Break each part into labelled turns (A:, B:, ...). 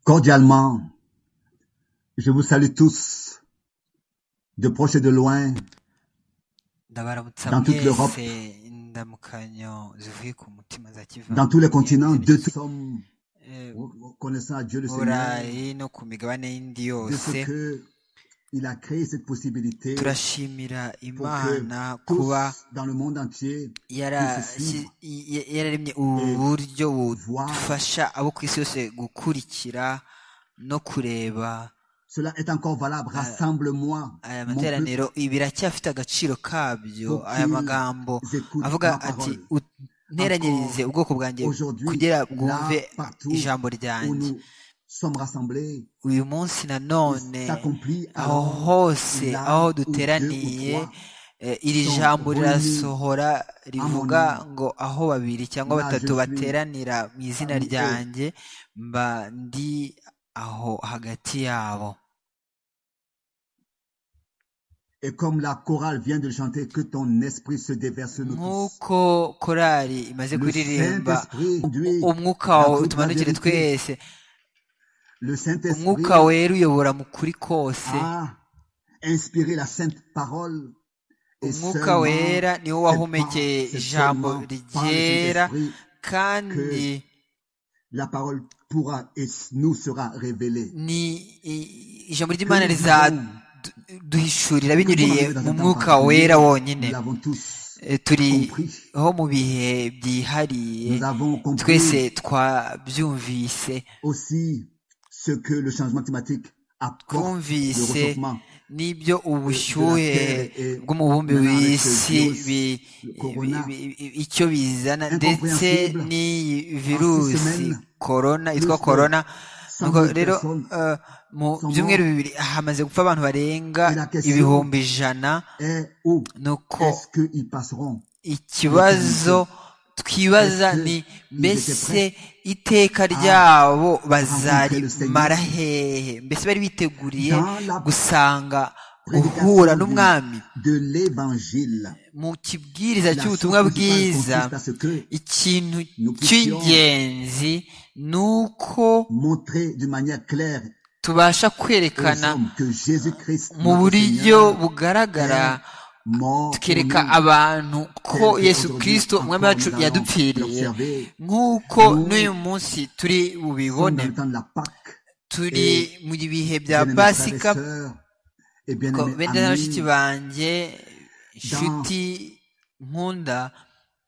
A: Cordialement, je vous salue tous, de proche et de loin,
B: ndabaramutsa
A: dans toute l'Europe.
B: mwese indamukanyo zivuye ku mutima za kiva
A: dans tous les continents, de tous sommes
B: Eh,
A: connaissant à Dieu le
B: mu
A: Seigneur,
B: burayi no ku migabane y'indi
A: de ce
B: yose
A: que il a créé cette possibilité
B: turashimira
A: pour que
B: imana
A: tous
B: kuba
A: dans le monde entier puissent se
B: yarashyi-
A: suivre,
B: i- i- yararemye ubu buryo
A: voir.
B: bufasha abo ku isi yose gukurikira no kureba
A: Cela est encore valable.
B: eh,
A: Rassemble-moi,
B: aya
A: mon peuple,
B: materaniro biracyafite agaciro kabyo
A: pour
B: aya
A: qu'ils
B: magambo
A: écoutent
B: avuga
A: ma
B: ati
A: parole.
B: "U- nteranyirize
A: Encore
B: ubwoko bwanjye
A: aujourd'hui,
B: kugira bwumve
A: là, partout
B: ijambo
A: où
B: ryanjye
A: nous sommes rassemblés,
B: uyu
A: il
B: munsi nanone
A: s'accomplit
B: aho
A: alors
B: hose
A: là
B: aho
A: où deux ou
B: duteraniye
A: trois
B: eh, iri
A: sont
B: jambo
A: réunis
B: rirasohora
A: à mon
B: rivuga
A: nom.
B: ngo aho babiri cyangwa
A: Là, je
B: batatu
A: suis
B: bateranira mu izina
A: parmi eux.
B: ryanjye mba ndi aho hagati yabo
A: Et comme la chorale vient de le chanter, que ton esprit se déverse sur nous tous.
B: nk'uko korali imaze
A: Le
B: kuririmba
A: Saint-Esprit
B: u-
A: conduit
B: umwuka
A: dans
B: wawe
A: toute la
B: utumanukire
A: vérité.
B: twese
A: Le
B: umwuka
A: Saint-Esprit
B: wera uyobora mu kuri kose
A: a inspiré la sainte parole et
B: umwuka
A: seulement,
B: wera niwo
A: c'est par,
B: wahumekeye
A: c'est
B: ijambo
A: seulement par le
B: ryera
A: Saint-Esprit
B: kandi
A: que la parole pourra et nous sera révélée.
B: ni i- ijambo
A: Que
B: ry'imana
A: nous vivons,
B: rizaduhishurira
A: que nous
B: binyuriye
A: arrivés dans
B: mu
A: un temps
B: mwuka
A: particulier,
B: wera
A: nous
B: wonyine
A: l'avons tous
B: Eh, turi
A: compris.
B: ho mu bihe byihariye
A: Nous avons compris
B: twese twabyumvise
A: aussi ce que le changement climatique apporte, le
B: twumvise
A: réchauffement
B: n'ibyo
A: euh, de la
B: ubushyuhe
A: Terre et
B: bw'umubumbi
A: maintenant avec ce
B: w'isi
A: virus,
B: bi-
A: le
B: bi-
A: corona,
B: bi- bi- icyo bizana ndetse
A: incompréhensible,
B: n'iyi
A: en six
B: virusi
A: semaines,
B: korona yitwa
A: plus de
B: korona
A: 100
B: nuko
A: 000
B: rero
A: personnes
B: eh, mu
A: sont
B: byumweru
A: mortes.
B: bibiri hamaze gupfa abantu barenga
A: Et la question
B: ibihumbi ijana
A: est où
B: nuko
A: est-ce qu'ils passeront
B: ikibazo
A: l'éternité Est-ce
B: twibaza ni
A: qu'ils étaient
B: mbese
A: prêts
B: iteka
A: à
B: ryabo
A: rencontrer le Seigneur
B: bazarimara hehe mbese bari biteguriye
A: dans la
B: gusanga guhura
A: prédication du,
B: n'umwami
A: de l'évangile
B: mu
A: La
B: kibwiriza
A: chose
B: cy'ubutumwa
A: principale
B: bwiza
A: consiste à ce que
B: ikintu
A: nous puissions
B: cy'ingenzi ni uko
A: montrer d'une manière claire
B: tubasha
A: aux
B: kwerekana
A: hommes que Jésus-Christ,
B: mu
A: notre
B: buryo
A: Seigneur,
B: bugaragara
A: est mort pour
B: tukereka
A: nous,
B: abantu ko
A: tel
B: yesu
A: qu'aujourd'hui
B: kirisito umwami
A: encore
B: wacu
A: nous allons
B: yadupfiriye
A: l'observer.
B: nk'uko n'uyu
A: Nous
B: munsi turi
A: sommes
B: bubibone
A: dans le temps de la Pâque
B: turi
A: et,
B: mu bihe bya
A: bien-aimés frères et
B: pasika
A: sœurs et
B: ko-
A: bien-aimés
B: bene na bashiki
A: amis,
B: banjye
A: dans
B: inshuti nkunda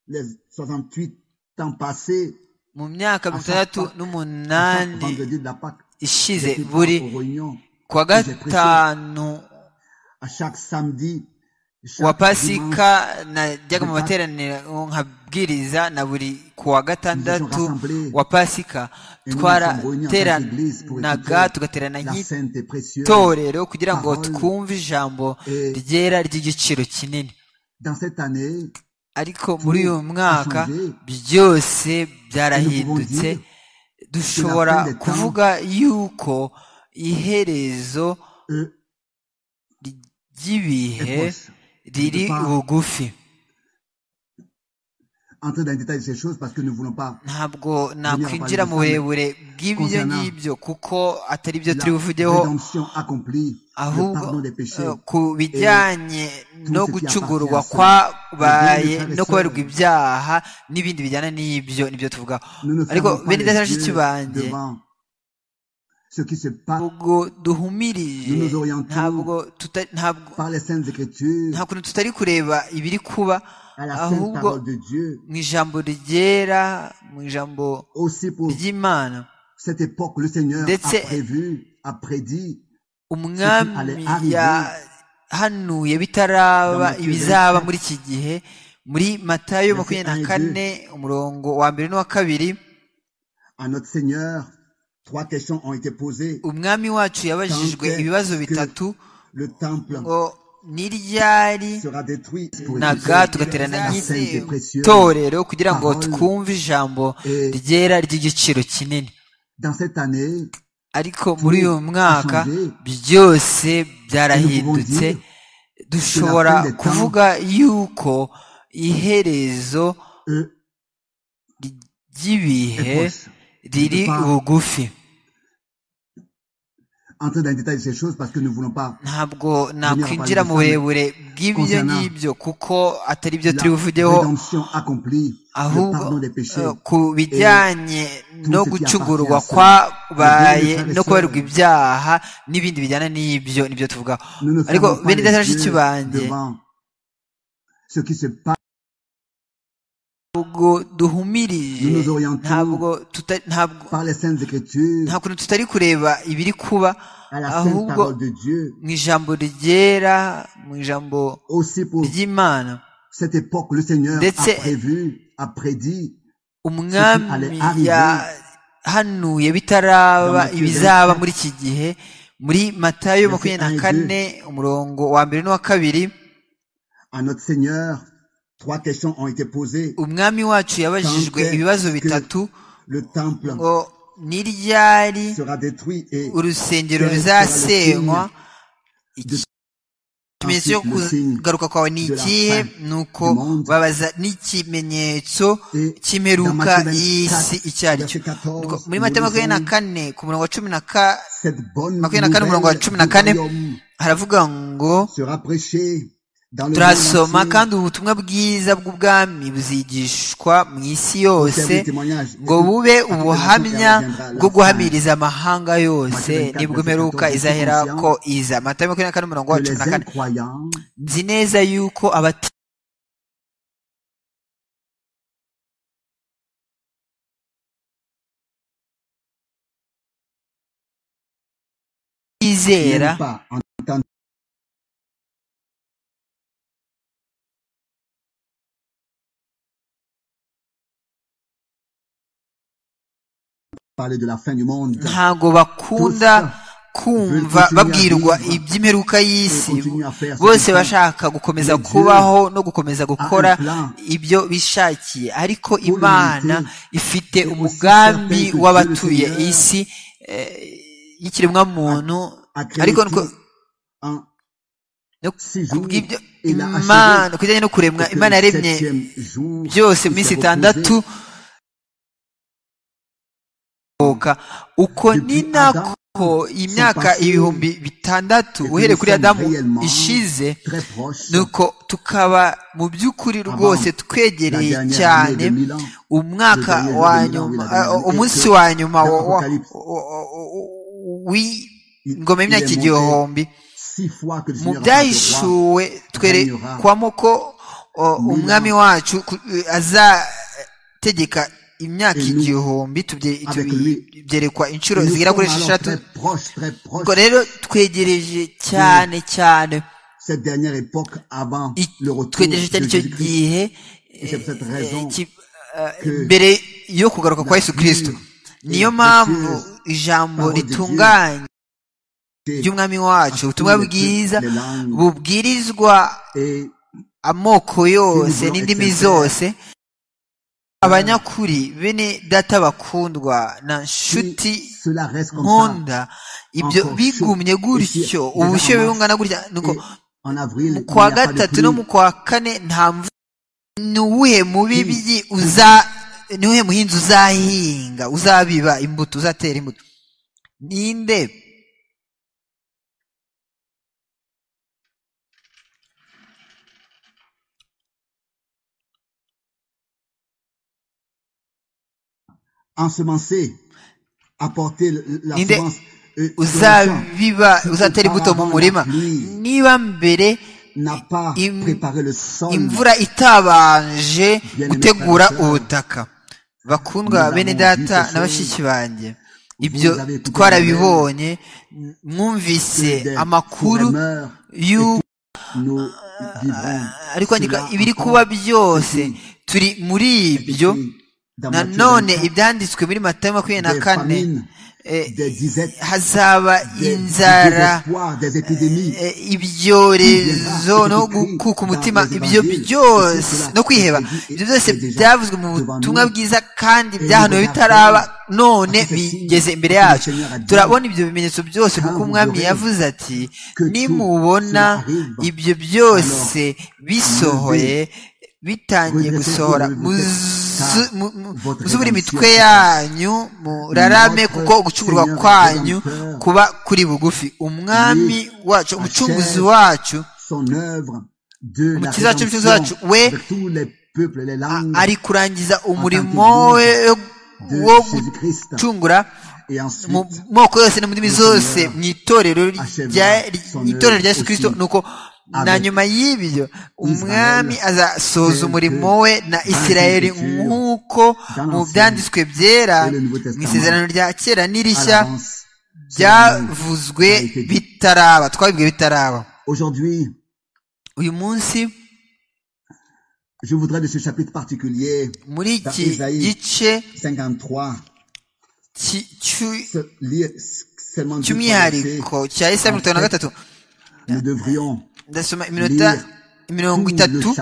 A: les 68 ans passés,
B: mu myaka
A: à
B: mirongo
A: chaque Pâque, à
B: itandatu
A: chaque
B: n'umunani
A: vendredi de la Pâque,
B: ishize
A: j'étais
B: buri
A: aux réunions
B: ku wa
A: et j'ai prêché.
B: gatanu
A: à chaque samedi,
B: wa
A: chaque
B: pasika
A: dimanche
B: najyaga
A: de
B: mu
A: Pâques,
B: materaniro nkabwiriza na buri ku
A: nous
B: wa
A: étions
B: gatandatu
A: rassemblés
B: wa pasika
A: et nous nous sommes réunis en sainte église pour
B: twarateranaga
A: écouter
B: tugaterana
A: la sainte et précieuse
B: nk'itorero kugira ngo
A: parole.
B: twumve ijambo
A: Et
B: ryera ry'igiciro kinini
A: dans cette année,
B: ariko muri
A: tout
B: uyu
A: a
B: mwaka
A: changé
B: byose
A: et nous pouvons
B: byarahindutse
A: dire que la
B: dushobora
A: fin des temps
B: kuvuga yuko iherezo
A: euh, est
B: ry'ibihe
A: proche. Je ne
B: riri
A: peux pas
B: bugufi
A: entrer dans les détails de ces choses parce que nous ne voulons pas
B: ntabwo
A: venir à parler
B: nakwinjira
A: de
B: mu
A: ça, mais
B: burebure bw'ibyo
A: concernant
B: ngibyo kuko atari byo turi
A: la
B: buvugeho
A: rédemption accomplie, le
B: ahubwo
A: pardon des
B: eh,
A: péchés et
B: ku bijyanye
A: tout
B: no
A: ce qui appartient à
B: gucungurwa
A: cela. Bien-aimés
B: kwabaye
A: frères et
B: no kubarirwa
A: sœurs,
B: ibyaha n'ibindi bijyana n'ibyo nibyo tuvuga
A: nous ne
B: ariko
A: fermons pas
B: bene
A: les
B: data bashiki
A: yeux
B: banjye
A: devant ce qui se passe.
B: ntabwo
A: Nous
B: duhumirije
A: nous orientons
B: ntabwo tuta- ntabwo
A: par les saintes écritures
B: nta kuntu tutari kureba ibiri kuba
A: à la sainte
B: ahubwo
A: parole de Dieu,
B: mu ijambo ryera mu ijambo
A: aussi pour
B: ry'imana
A: cette époque, le Seigneur a
B: ndetse
A: prévu, a prédit ce qui allait
B: umwami
A: arriver
B: yahanuye
A: dans
B: bitaraba
A: Matthieu
B: ibizaba muri
A: 24,
B: iki gihe muri matayo
A: versets
B: makumyabiri na
A: 1 et 2.
B: kane umurongo wa mbere n'uwa kabiri
A: À notre Seigneur, trois questions ont été posées.
B: umwami wacu
A: Quand
B: yabajijwe ibibazo
A: est-ce que
B: bitatu
A: le temple
B: ngo ni ryari
A: sera détruit pour
B: naga
A: écouter
B: tugaterana
A: la
B: nk'iri
A: sainte et précieuse
B: torero kugira ngo
A: parole
B: twumve ijambo
A: et
B: ryera ry'igiciro kinini
A: dans cette année,
B: ariko muri
A: tout
B: uyu
A: a
B: mwaka
A: changé
B: byose
A: et nous pouvons
B: byarahindutse
A: dire que la
B: dushobora
A: fin des temps
B: kuvuga yuko iherezo
A: euh, est
B: ry'ibihe
A: proche. Je ne peux
B: riri
A: pas
B: bugufi
A: entrer dans les détails de ces choses parce que nous ne voulons pas.
B: ntabwo nakwinjira
A: parler
B: mu
A: de ça,
B: burebure bw'ibyo
A: concernant
B: ngibyo kuko atari byo
A: La
B: turi buvugeho
A: rédemption accomplie, le pardon
B: ahubwo
A: des péchés.
B: eh, ku bijyanye no
A: tout ce qui
B: gucungurwa
A: appartient à ça.
B: kwabaye
A: Bien, les frères et
B: no kubarirwa
A: sœurs.
B: ibyaha n'ibindi bijyana n'ibyo nibyo tuvuga
A: Nous ne
B: ariko
A: fermons pas
B: bene
A: les
B: data bashiki
A: yeux
B: banjye
A: devant ce qui se passe.
B: ntabwo duhumirije
A: Nous nous orientons
B: ntabwo tuta- ntabwo
A: par les saintes écritures,
B: nta kuntu tutari kureba ibiri kuba
A: à la sainte
B: ahubwo
A: parole de Dieu,
B: mu ijambo ryera mu ijambo
A: aussi pour
B: ry'imana
A: cette époque, le Seigneur
B: That's
A: a
B: it.
A: prévu, a prédit
B: umwami
A: Ceux qui allaient
B: yahanuye bitaraba
A: Dans Matthieu
B: ibizaba
A: 24,
B: muri iki gihe muri matayo
A: verset
B: makumyabiri na
A: 1 et
B: kane umurongo wa mbere n'uwa kabiri
A: à notre Seigneur. Trois questions ont été posées.
B: umwami wacu yabajijwe
A: Tant est
B: ibibazo
A: que
B: bitatu
A: Le temple
B: ngo ni ryari
A: sera détruit et
B: urusengero
A: quel sera le
B: ruzasenywa
A: de-
B: ikimenyetso cyo
A: ensuite le signe
B: kugaruka kwawe ni
A: de la
B: ikihe
A: fin
B: ni uko
A: du monde.
B: babaza n'ikimenyetso
A: Et
B: cy'imperuka
A: dans Matthieu
B: y'isi
A: 24,
B: icyo ari cyo
A: verset 14,
B: Nuko muri mata
A: nous
B: makumyabiri na
A: lisons
B: kane ku murongo wa cumi na ka-
A: cette bonne
B: makumyabiri
A: nouvelle
B: na kane umurongo wa cumi na
A: du
B: kane
A: royaume
B: haravuga ngo
A: sera prêchée dans le monde
B: turasoma
A: entier
B: kandi ubutumwa bwiza bw'ubwami buzigishwa mu isi
A: pour faire
B: yose
A: des témoignages.
B: ngo bube
A: Après la
B: ubuhamya
A: coupe, elle reviendra à la
B: bwo
A: fin.
B: guhamiriza amahanga yose
A: Matthieu 24,
B: nibwo imperuka
A: verset 14,
B: izahera
A: nous sommes
B: ko iza matayo makumyabiri na kane umurongo wa
A: Que
B: cumi na
A: les
B: kane
A: incroyants
B: nzi neza yuko abati bizera
A: n'aiment pas en parler de la fin du monde.
B: ntago bakunda kumva babwirwa iby'imperuka y'isi bose bashaka gukomeza kubaho no gukomeza gukora ibyo bishakiye ariko imana ifite umugambi w'abatuye isi y'ikiremwa muntu ariko
A: En six jours,
B: kubw'ibyo
A: il a
B: imana
A: achevé
B: ku bijyanye no kuremwa
A: que
B: imana
A: le
B: yaremye
A: septième jour,
B: byose
A: il
B: mu minsi
A: s'est
B: itandatu
A: reposé.
B: kurohoka. uko ni
A: Depuis Adam,
B: nako imyaka
A: passé,
B: ibihumbi bitandatu
A: et que
B: uhereye
A: nous
B: kuri
A: sommes
B: adamu
A: réellement
B: ishize
A: très proche
B: nuko tukaba mu by'ukuri
A: Avant
B: rwose
A: la
B: twegereye
A: dernière année de
B: cyane
A: Milan,
B: umwaka
A: Le dernier
B: wa
A: jour de Milan, oui, la
B: nyuma
A: dernière
B: eh, umunsi
A: été
B: wa nyuma
A: de
B: wa- wa-
A: Apocalypse.
B: wa- wa-
A: Il-
B: w'ingoma
A: il est
B: y'imyaka
A: monté
B: igihumbi
A: six fois que le
B: mu
A: Seigneur a fait le roi,
B: byahishuwe twerekwamo ko o, umwami wacu ku- eh, azategeka imyaka
A: Et nous,
B: igihumbi tubye-
A: avec
B: tubi-
A: lui.
B: byerekwa inshuro
A: Et nous
B: zigera kuri
A: sommes alors
B: esheshatu
A: très proches, très proches
B: ubwo rero twegereje cyane cyane
A: cette dernière époque avant
B: i-
A: le retour de
B: twegereje cyane icyo
A: Jésus-Christ.
B: gihe
A: Et c'est pour cette
B: eh,
A: raison
B: ki- eh,
A: que
B: mbere yo kugaruka kwa
A: la
B: yesu kirisito
A: pure et
B: niyo mpamvu
A: précieuse
B: ijambo
A: parole de Dieu
B: ritunganye
A: était
B: ry'umwami wacu
A: à
B: ubutumwa
A: tous les
B: bwiza
A: peuples, les langues.
B: bubwirizwa
A: et
B: amoko yose
A: Y'imiburo
B: n'indimi
A: exemplaire.
B: zose abanyakuri bene data bakundwa
A: si
B: na nshuti
A: cela reste comme ça,
B: nkunda ibyo
A: encore
B: bigumye
A: chaud.
B: gutyo
A: Ici,
B: ubushyuhe
A: déjà en
B: bungana gutya nuko
A: et en avril,
B: mu
A: il n'y
B: kwa
A: a pas de
B: gatatu no mu
A: pluie.
B: kwa kane nta mvura ni uwuhe mubibyi uza ni uwuhe muhinzi uzahinga uzabiba imbuto uzatera imbuto ninde
A: Ensemencer, apporter le- la
B: Ninde
A: semence. euh, sur le champ.
B: uzabiba uzatera imbuto mu murima niba mbere
A: n'a pas
B: im-
A: préparé le sol.
B: imvura itabanje gutegura ubutaka bakundwa bene data na bashiki banjye ibyo twarabibonye mwumvise
A: des
B: amakuru
A: forerunners,
B: y'u
A: nous vivrons
B: ariko andika
A: cela
B: ibiri
A: encore
B: kuba byose turi muri ibyo
A: ici, dans Matthieu
B: nanone
A: 24,
B: ibyanditswe muri matayo makumyabiri na
A: des
B: kane
A: famines,
B: eh,
A: des disettes,
B: hazaba
A: des, des
B: inzara
A: désespoirs, des épidémies.
B: Eh, ibyorezo no gukuka umutima ibyo byose no kwiheba ibyo byose byavuzwe mu butumwa bwiza kandi byahanuwe bitaraba none bigeze imbere yacu turabona ibyo bimenyetso byose kuko umwami yavuze ati nimubona ibyo byose bisohoye bitangiye gusohora muz muzubure imitwe yanyu murarame kuko ugucurwa kwanyu kuba kuri bugufi umwami wacu umucunguzi wacu umukiza wacu umucunguzi wacu we ari kurangiza umurimo we wo gucungura mu moko yose no mu ndimi zose mu itorero rya yesu kirisito ni uko na nyuma y'ibyo umwami azasoza umurimo we na isirayeli nk'uko mu byanditswe byera mu isezerano rya kera n'irishya byavuzwe bitaraba twabibwe bitaraba uyu munsi
A: Je voudrais de ce chapitre particulier,
B: muri iki gice
A: 53,
B: cy'umwihariko cya esaya mirongo itanu na gatatu
A: nous devrions
B: ndasoma iminota mirongo itatu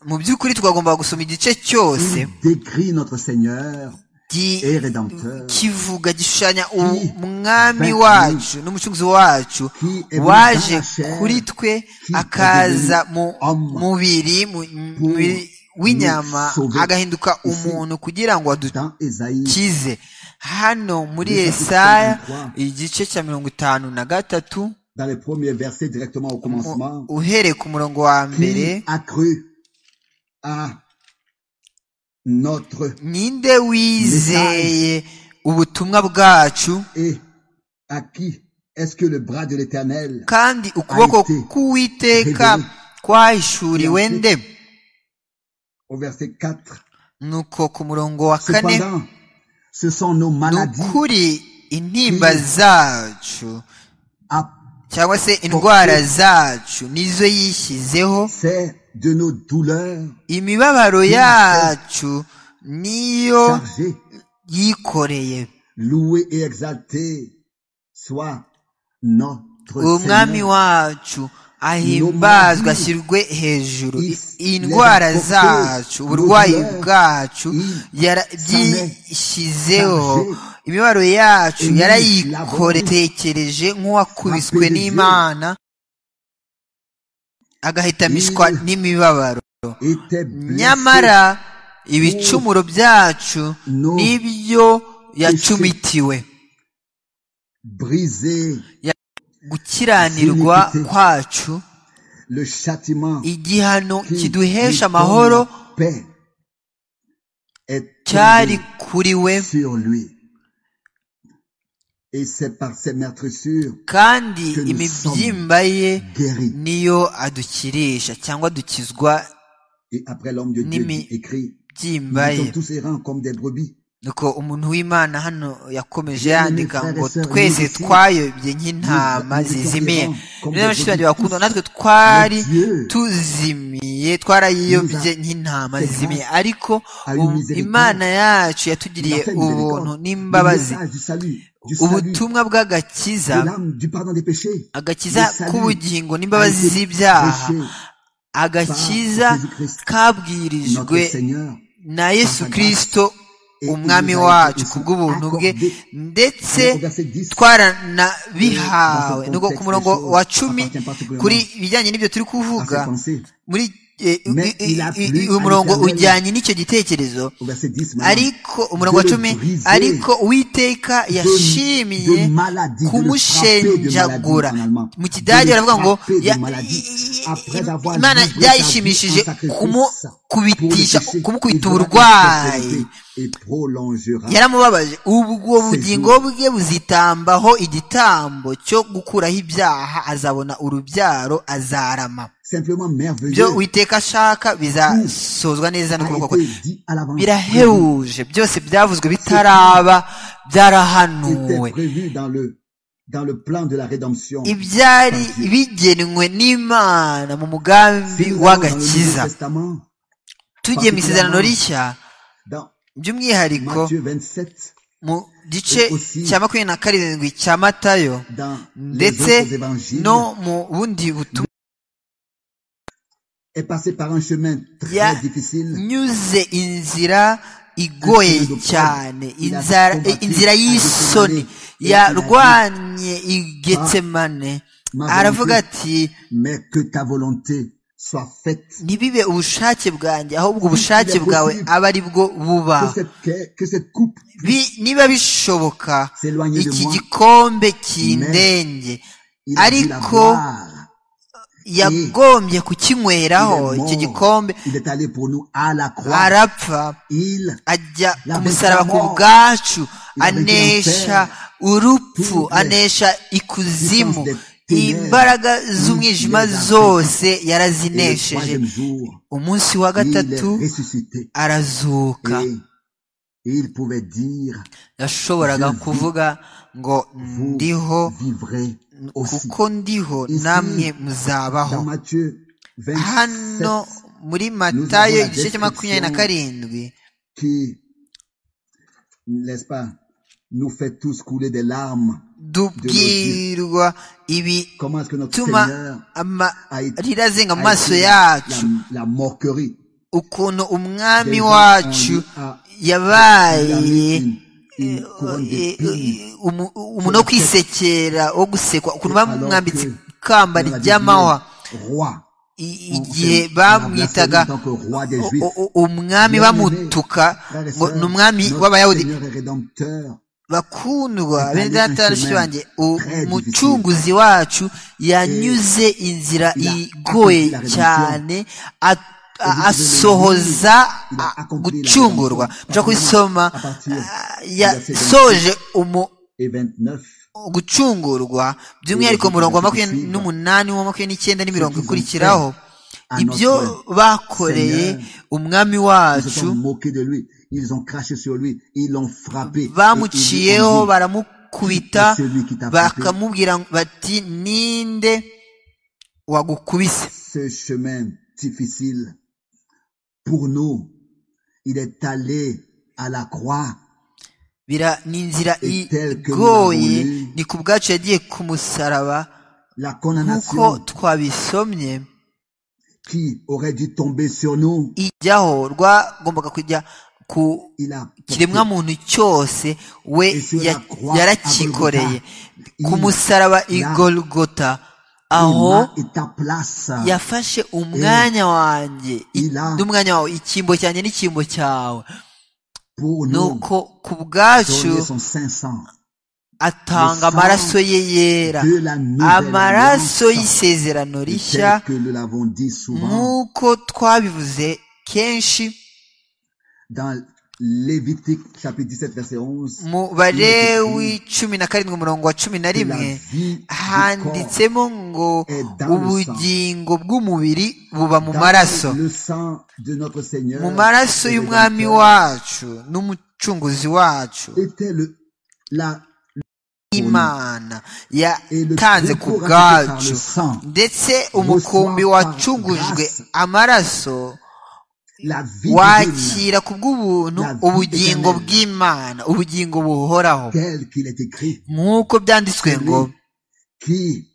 B: mu by'ukuri twagombaga gusoma igice cyose
A: décrit notre Seigneur
B: kivuga gishushanya umwami wacu n'umucunguzi wacu waje kuri twe akaza mu mubiri w'inyama agahinduka umuntu kugira ngo adukize hano muri esaya igice cya mirongo itanu na gatatu
A: dans les premiers versets directement au commencement.
B: uhereye ku murongo wa mbere
A: a cru à notre
B: ninde wizeye ubutumwa bwacu
A: et à qui est-ce que le bras de l'éternel
B: kandi ukuboko k'uwiteka kwahishuriwe nde
A: au verset 4
B: nuko ku murongo wa kane
A: cependant ce sont nos
B: ni
A: maladies
B: ukuri intimba zacu
A: à
B: cyangwa se indwara zacu nizo yishyizeho
A: c'est de nos douleurs
B: imibabaro yacu niyo
A: chargées
B: yikoreye
A: loué et exalté soit notre
B: umwami
A: Seigneur
B: wacu ahimbazwe ashyirwe hejuru indwara zacu uburwayi bwacu yara- byishyizeho imibabaro yacu yarayikoretekereje nk'uwakubiswe n'imana agahitamishwa n'imibabaro
A: était blessé
B: nyamara ibicumuro byacu nibyo yacumitiwe
A: brisé
B: gukiranirwa kwacu
A: le châtiment
B: igihano
A: qui
B: kiduhesha
A: lui
B: amahoro
A: donne paix est
B: cyari
A: tombé
B: kuri we
A: sur lui. Et c'est par ses meurtrissures
B: kandi
A: que nous
B: imibyimba ye
A: guéri.
B: niyo adukirisha cyangwa dukizwa
A: Et après l'homme de Dieu
B: Nimi-
A: dit- écrit, nous
B: byimba ye
A: sommes tous errants comme des brebis.
B: nuko umuntu w'imana hano yakomeje
A: Bien-aimés
B: yandika
A: frères et
B: ngo
A: sœurs,
B: twese
A: nous aussi,
B: twayobye nk'intama
A: nous- nous
B: zizimiye
A: étions comme
B: rero
A: des
B: bashiki banjye
A: brebis.
B: bakunda natwe twari
A: Mais Dieu
B: tuzimiye twarayiyobye nk'intama zizimiye ariko um- imana yacu yatugiriye
A: nous a fait
B: ubuntu
A: miséricorde.
B: n'imbabazi
A: Le message du salut, du salut,
B: ubutumwa
A: de
B: bw'agakiza
A: l'âme, du pardon des péchés.
B: agakiza
A: Le salut
B: k'ubugingo
A: a
B: n'imbabazi
A: été
B: z'ibyaha
A: prêché
B: agakiza
A: par Jésus-Christ, notre
B: kabwirijwe
A: Seigneur.
B: na yesu
A: grâce.
B: kirisito
A: Et
B: umwami
A: il nous a
B: wacu
A: été
B: ku bw'ubuntu bwe
A: accordé.
B: ndetse
A: Au verset 10, Dans
B: twaranabihawe
A: ce
B: nuko ku
A: contexte,
B: murongo
A: les choses
B: wa cumi
A: appartiennent particulièrement
B: kuri ibijyanye n'ibyo turi
A: à ses
B: kuvuga
A: pensées.
B: muri eh,
A: Mais
B: i- i-
A: il a
B: i-
A: plu
B: uyu
A: à
B: murongo
A: l'Éternel.
B: ujyanye n'icyo gitekerezo
A: Au verset 10 maintenant.
B: ariko umurongo wa
A: de le
B: cumi
A: briser,
B: ariko uwiteka yashimiye
A: de maladie, de le
B: kumushenjagura
A: frapper de maladie en allemand.
B: mu kidage
A: De
B: baravuga ngo
A: frapper de
B: ya-
A: maladie.
B: i- i-
A: Après avoir
B: imana
A: livré sa vie
B: byayishimishije
A: en sacrifice
B: kumukubitisha
A: pour le péché,
B: kumukubita
A: il fera
B: uburwayi
A: la prospérité et prolongera
B: yaramubabaje ubwo bugingo bwe buzitambaho igitambo cyo gukuraho ibyaha azabona urubyaro azarama
A: simplement merveilleux
B: ibyo uwiteka ashaka bizasozwa neza
A: a
B: n'ukuboko kwe
A: été dit à l'avance
B: birahebuje byose byavuzwe bitaraba byarahanuwe
A: était prévu dans le dans le plan de la rédemption
B: ibyari bigenwe n'imana mu mugambi
A: Si nous allons dans le
B: w'agakiza
A: Nouveau Testament
B: tugiye mu isezerano rishya
A: dans
B: by'umwihariko
A: Matthieu 27
B: mu gice cya makumyabiri na karindwi cya matayo
A: dans les autres
B: ndetse
A: évangiles
B: no mu bundi butumwa
A: est passé par un chemin très
B: Ya-
A: difficile
B: nyuze inzira igoye cyane inzara- eh, inzira y'isoni yarwanye igetsemane aravuga ati
A: mais que ta volonté
B: ntibibe ubushake bwanjye ahubwo ubushake bwawe aba ari bwo buba Bi- niba bishoboka iki gikombe kindenge ariko yagombye kukinyweraho iki gikombe arapfa ajya ku musaraba ku bwacu anesha urupfu anesha ikuzimu imbaraga z'umwijima zose yarazinesheje umunsi wa gatatu arazuka yashoboraga kuvuga ngo ndiho kuko ndiho namwe muzabaho hano muri matayo igice cya makumyabiri na karindwi
A: n'est-ce pas, nous fait tous couler des larmes.
B: dubwirwa
A: Comment est-ce que notre
B: ibituma
A: Seigneur
B: amarira azenga mu
A: a
B: maso
A: été
B: yacu
A: la, la moquerie
B: ukuntu umwami wacu yabaye
A: une couronne d'épines
B: umu- umuntu wo kwisekera wo gusekwa ukuntu bamwambitse ikamba
A: leur a
B: ry'amahwa
A: devenu roi.
B: I-
A: On
B: igihe
A: fait- on a
B: bamwitaga
A: blasphémé en tant que roi des
B: u-
A: Juifs.
B: u- u-
A: Bien-aimé,
B: umwami bamutuka
A: Frères et
B: ngo
A: sœurs,
B: ni umwami
A: notre
B: w'abayahudi
A: Seigneur et Rédempteur
B: bakundwa bene
A: Préparez un
B: data
A: chemin
B: nshya wanjye
A: très
B: umucunguzi wacu yanyuze inzira
A: Il a
B: igoye
A: accompli la rédemption.
B: cyane a- a-
A: Et vous
B: asohoza
A: il a
B: a-
A: accompli la
B: gucungurwa
A: rédemption.
B: mushobora kubisoma
A: À partir
B: ah,
A: du verset
B: yasoje umu-
A: et 29.
B: gucungurwa by'umwihariko
A: Verset
B: murongo wa
A: 29.
B: makumyabiri n'umunani wa makumyabiri n'icyenda n'imirongo
A: Ce qu'ils ont
B: ikurikiraho
A: à
B: ibyo
A: notre
B: bakoreye
A: Seigneur,
B: umwami
A: Ils se sont
B: wacu
A: moqués de lui. Ils ont craché sur lui. Ils l'ont frappé. Et ils lui ont dit,
B: bamuciyeho baramukubita
A: C'est celui qui t'a frappé.
B: bakamubwira bati ninde wagukubise
A: ce chemin difficile pour nous. Il est allé à la croix.
B: bira ni inzira
A: Et tel que
B: igoye
A: nous l'avons lu.
B: ni ku bwacu yagiye ku musaraba
A: La
B: nk'uko
A: condamnation
B: twabisomye
A: qui aurait dû tomber sur nous,
B: ijyaho rwagombaga kujya ku
A: il a porté.
B: kiremwa muntu cyose we
A: Et sur la
B: ya-
A: croix,
B: yarakikoreye
A: à Golgotha,
B: ku
A: il-
B: musaraba i
A: là,
B: golgota
A: Il
B: aho
A: m'a- et ta place.
B: yafashe umwanya wanjye i-
A: il a-
B: n'umwanya wawe icyimbo cyanjye n'icyimbo cyawe
A: Pour nous,
B: nuko ku bwacu
A: donner son saint sang
B: atanga
A: le sang
B: amaraso ye yera
A: de la nouvelle
B: amaraso
A: alliance.
B: y'isezerano
A: Et
B: rishya
A: tel que nous l'avons dit souvent
B: nk'uko twabivuze kenshi
A: dans Lévitique chapitre 17 verset 11,
B: mu barewi cumi na karindwi umurongo wa cumi na
A: que la
B: rimwe
A: vie du corps
B: handitsemo ngo
A: est dans le sang.
B: ubugingo bw'umubiri buba mu
A: dans
B: maraso
A: le sang de notre Seigneur
B: mu maraso
A: et
B: y'umwami
A: Rédempteur
B: wacu n'umucunguzi wacu
A: était le, la,
B: imana
A: et le
B: yatanze ku
A: repos racheté par
B: bwacu
A: le sang,
B: ndetse umukumbi wacungujwe amaraso
A: la vie divine,
B: wakira ku bw'ubuntu ubugingo bw'imana ubugingo buhoraho
A: tel qu'il est écrit,
B: nk'uko byanditswe ngo
A: qui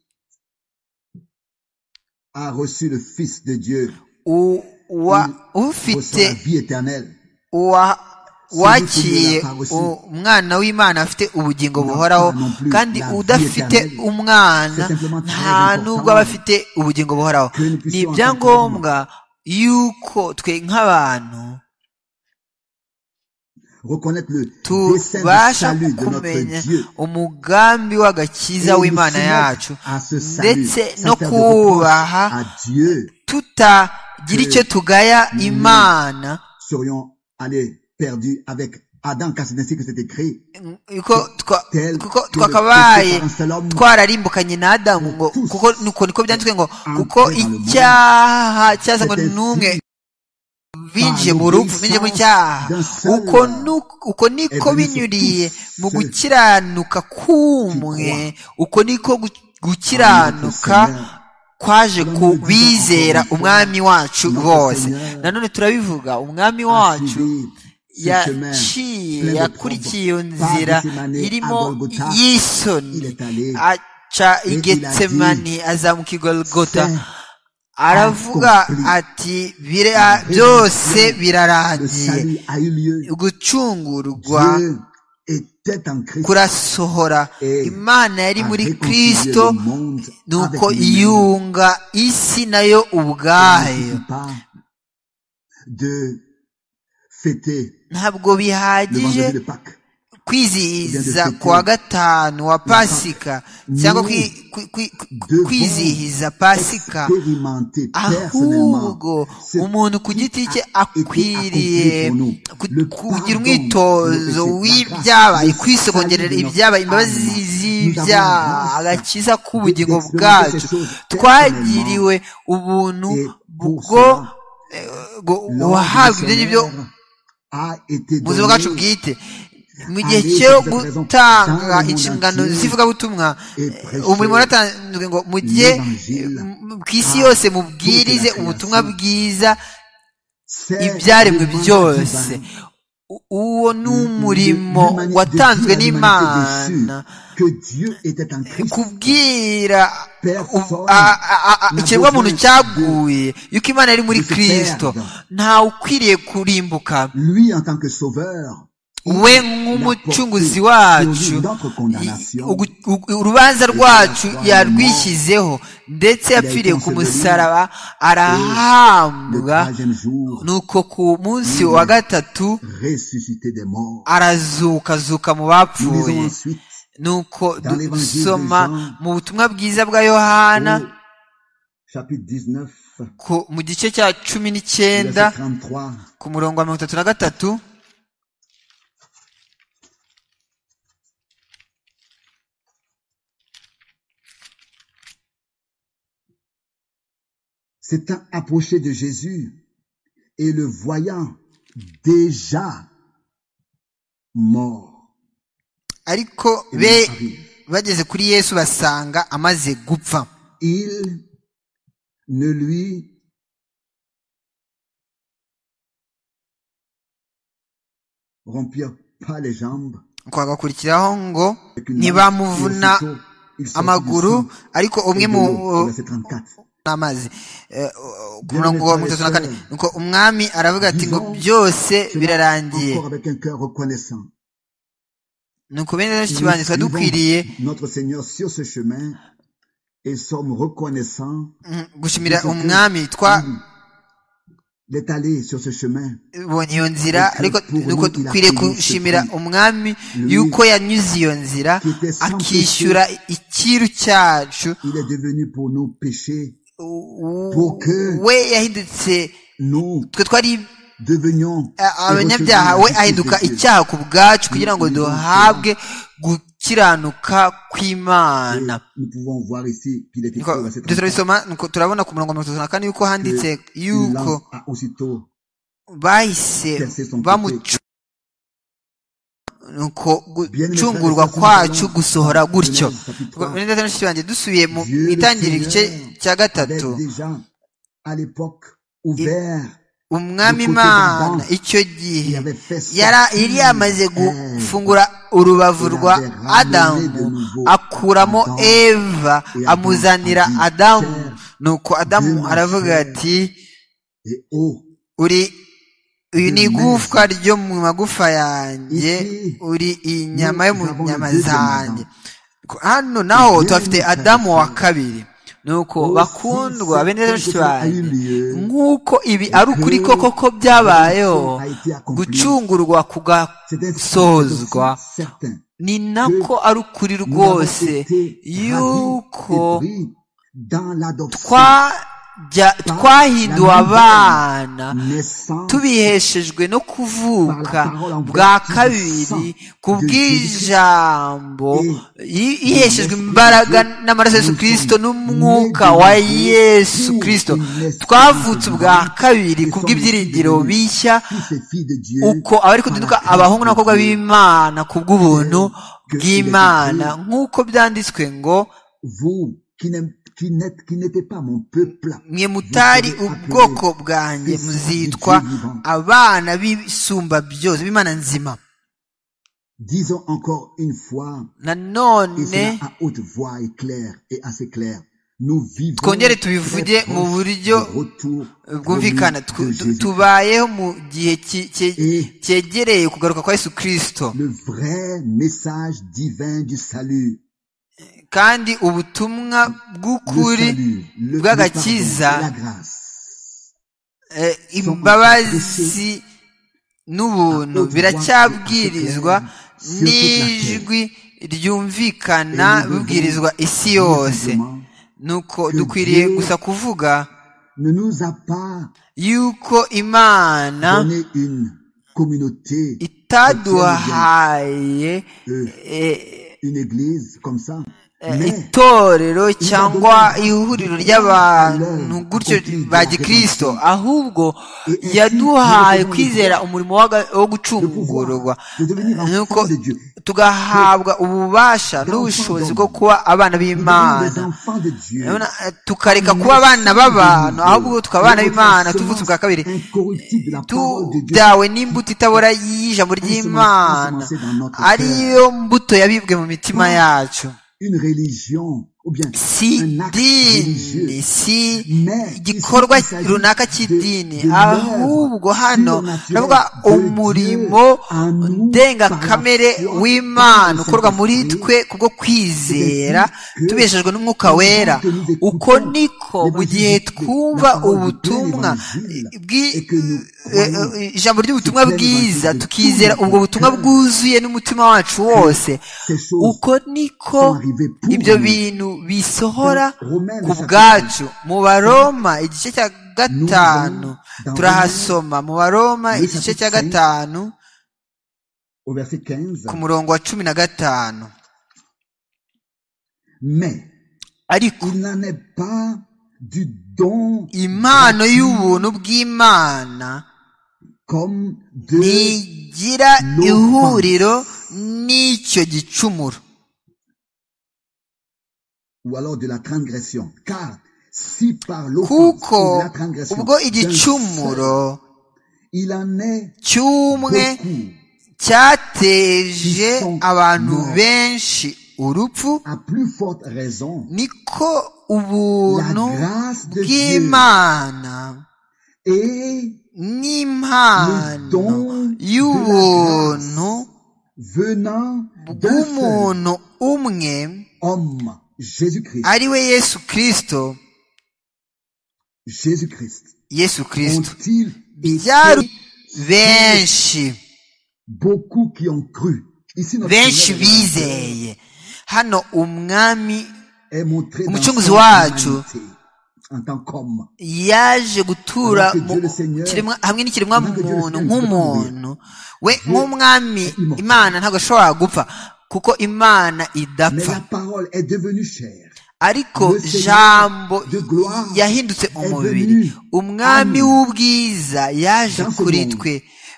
A: a reçu le Fils de Dieu
B: u- wa-
A: reçoit la
B: ufite
A: vie éternelle.
B: wa- wakiriye umwana w'imana afite ubugingo buhoraho kandi udafite umwana nta nubwo aba afite ubugingo buhoraho ni ibyangombwa yuko twe nk'abantu
A: Reconnaître le dessein du
B: tubasha
A: salut de
B: kumenya
A: notre Dieu.
B: umugambi w'agakiza
A: Et nous
B: w'imana
A: soumettre
B: yacu
A: à ce salut,
B: ndetse
A: sans
B: no
A: faire de reproche
B: kubaha
A: à Dieu,
B: tutagira icyo tugaya imana
A: serions allés perdus avec Adam, car c'est ainsi que c'est écrit.
B: Yuko twa-
A: tel
B: kuko
A: que
B: twakabaye
A: le péché par un seul homme
B: twararimbukanye na adamu ngo
A: tous
B: kuko nuko niko byanditswe ngo
A: entrés
B: kuko
A: dans le monde.
B: icyaha cyazanywe
A: C'est ainsi
B: n'umwe binjiye
A: par
B: mu rupfu
A: l'obéissance
B: binjiye mu cyaha
A: d'un seul
B: uko nu- uko niko
A: est venu sur
B: binyuriye
A: tous
B: mu
A: ceux
B: gukiranuka k'umwe uko niko gu- gukiranuka
A: Notre Seigneur.
B: kwaje ku
A: Nous le disons
B: bizera
A: encore une
B: umwami wacu
A: Notre
B: bose
A: Seigneur
B: nanone turabivuga umwami
A: a
B: wacu
A: suivi ce chemin
B: yaciye
A: plein de
B: yakurikiye iyo
A: troubles,
B: nzira
A: par Gethsemane à
B: irimo
A: Golgotha. Il
B: y'isoni
A: est allé
B: aca i
A: il a
B: getsemani azamuka i golgota
A: faire
B: aravuga
A: accompli.
B: ati "Bira- byose
A: le
B: birarangiye
A: salut a eu lieu.
B: gucungurwa
A: Dieu est
B: kurasohora imana yari muri kirisito nuko yunga isi nayo ubwayo ntabwo bihagije kwizihiza kuwa gatanu wa pasika cyangwa kwizihiza pasika ahubwo umuntu ku giti cye akwiriye kugira umwitozo w'ibyabaye kwisogongerera ibyabaye imbabazi z'ibyaha agakiza k'ubugingo bwacu twagiriwe ubuntu bwo guhabwa ibyo ngibyo ubuzima bwacu bwite mu gihe cyo gutanga inshingano z'ivugabutumwa umurimo waratanzwe ngo mujye ku isi yose mubwirize ubutumwa bwiza ibyaremwe byose uwo ni umurimo watanzwe n'imana kubwira ikiremwamuntu cyaguye yuko imana yari muri kirisito ntawe ukwiriye kurimbuka we nk'umucunguzi wacu urubanza rwacu yarwishyizeho ndetse yapfiriye ku musaraba arahambwa nuko ku munsi wa gatatu arazukazuka mu bapfuye nuko dusoma mu butumwa bwiza bwa yohana mu gice cya cumi n'icyenda ku murongo wa mirongo itatu na gatatu
A: s'étant approché de Jésus et le voyant déjà mort.
B: ariko be bageze kuri yesu basanga amaze gupfa
A: il ne lui rompirent pas les jambes
B: kwagakurikiraho ngo ntibamuvuna amaguru ariko umwe mu n'amazi ku murongo wa mirongo itatu na kane nuko umwami aravuga ati ngo byose birarangiye nuko bene rero kibanza tuba dukwiriye gushimira umwami twa ubonye iyo nzira ariko nuko dukwiriye gushimira umwami yuko yanyuze iyo nzira akishyura ikiru cyacu we yahindutse twe twari abanyabyaha we ahinduka icyaha ku bwacu kugira ngo duhabwe gukiranuka kw'imana turabisoma turabona ku murongo wa mirongo itatu na kane yuko handitse yuko bahise bamuca nuko gucungurwa kwacu gusohora gutyo banjye dusubiye mu itangiriro igice cya gatatu umwami imana icyo gihe yari yamaze gufungura urubavu rwa adamu akuramo eva amuzanira adamu nuko adamu aravuga ati uri uyu ni igufwa ryo mu magufa yanjye uri inyama yo mu nyama zanjye hano naho tuhafite adamu wa kabiri nuko bakundwa bene benshi banjye nk'uko ibi ari ukuri koko ko byabayeho gucungurwa kugasozwa ni nako ari ukuri rwose yuko twa twahinduwe abana tubiheshejwe no kuvuka bwa kabiri ku bw'ijambo yiheshejwe imbaraga n'amaraso yesu kirisito n'umwuka wa yesu kirisito twavutse ubwa kabiri ku bw'ibyiringiro bishya uko abari kuduka abahungu n'abakobwa b'imana ku bw'ubuntu bw'imana nk'uko byanditswe ngo mwe mutari ubwoko bwanjye muzitwa abana b'isumba byose b'imana nzima nanone twongere tubivuge mu buryo bwumvikana Tu- tu- tubayeho mu gihe ki- ki- cyegereye kugaruka kwa yesu kirisito
A: le vrai message divin du salut.
B: kandi ubutumwa
A: Le
B: bw'ukuri
A: salut, le, le pardon,
B: bw'agakiza
A: la grâce.
B: eh, imbabazi n'ubuntu biracyabwirizwa n'ijwi ryumvikana bibwirizwa isi yose
A: Simplement,
B: nuko dukwiriye gusa kuvuga
A: Ne nous a pas
B: yuko imana
A: donné une communauté,
B: itaduhaye eh,
A: une église comme ça, mais
B: itorero cyangwa ihuriro ry'abantu gutyo ba gikristo ahubwo yaduhaye kwizera umurimo waga- wo
A: le pouvoir
B: gucungurwa
A: de devenir
B: nuko
A: enfant de Dieu.
B: tugahabwa ububasha n'ubushobozi bwo kuba abana
A: Nous devenons
B: b'imana
A: des enfants de Dieu.
B: Urabona, eh, tukareka kuba abana b'abantu ahubwo tukaba abana b'imana tuvutse ubwa kabiri
A: incorruptible de la parole de Dieu.
B: tudawe n'imbuto itabora y'ijambo ry'imana ariyo mbuto yabibwe mu mitima yacu
A: Une religion, ou bien
B: si
A: un acte religieux.
B: dini si
A: Mais
B: igikorwa
A: ici, il s'agit
B: runaka
A: de-
B: cy'idini
A: de l'œuvre
B: ahubwo hano
A: surnaturelle
B: turavuga
A: de
B: umurimo
A: Dieu en nous
B: ndengakamere
A: par la foi,
B: w'imana
A: par le
B: ukorwa muri
A: Saint-Esprit.
B: twe kubwo kwizera
A: que
B: tubeshejwe n'umwuka wera
A: que nous écoutons
B: uko niko mu gihe
A: l'évangile,
B: twumva
A: la parole du Dieu,
B: ubutumwa
A: l'évangile,
B: bwi-
A: et que nous
B: eh,
A: croyons
B: eh, ijambo ry'ubutumwa
A: sur l'évangile
B: bwiza
A: de tout
B: tukizera
A: notre
B: ubwo butumwa
A: cœur.
B: bwuzuye n'umutima wacu
A: ces
B: wose
A: choses
B: uko niko
A: sont arrivées pour
B: ibyo
A: nous.
B: bintu bisohora
A: Romains
B: ku
A: chapitre
B: bwacu mu baroma igice cya gatanu
A: dans
B: turahasoma mu baroma
A: Romains
B: igice cya
A: chapitre cinq,
B: gatanu
A: au verset 15.
B: ku murongo wa cumi na gatanu
A: Mais
B: ariko
A: il n'en est pas du don
B: impano y'ubuntu bw'imana
A: comme de
B: ntigira
A: No
B: ihuriro n'icyo gicumuro
A: ou alors de la transgression. Car si par l'offense
B: kuko
A: ou de la transgression,
B: ubwo
A: d'un seul,
B: igicumuro
A: il en est
B: cy'umwe
A: beaucoup
B: cyateje abantu benshi urupfu
A: à plus forte raison.
B: niko
A: La
B: ubuntu
A: grâce de Dieu
B: bw'imana
A: est
B: n'impano y'ubuntu
A: venant d'un seul
B: bw'umuntu umwe
A: homme, Jésus-Christ.
B: ari we yesu kirisito
A: Jésus-Christ.
B: yesu kirisito
A: Ont-ils
B: byari
A: été
B: benshi
A: beaucoup qui ont cru Ici, notre
B: benshi
A: Seigneur
B: bizeye hano umwami
A: est montré dans
B: Umucunguzi
A: son
B: wacu.
A: humanité en tant qu'homme.
B: yaje gutura
A: Alors que
B: mu-
A: Dieu le Seigneur,
B: kiremwa- hamwe n'ikiremwa
A: ntabwo Dieu le
B: muntu
A: Seigneur
B: nk'umuntu we nk'umwami
A: est immortel.
B: imana ntabwo ashobora gupfa kuko imana
A: Mais
B: idapfa
A: la parole est devenue chair.
B: ariko
A: Le Seigneur
B: jambo
A: de gloire
B: yahindutse
A: est
B: umubiri
A: venu
B: umwami
A: en nous.
B: w'ubwiza yaje
A: Dans ce
B: kuri
A: monde.
B: twe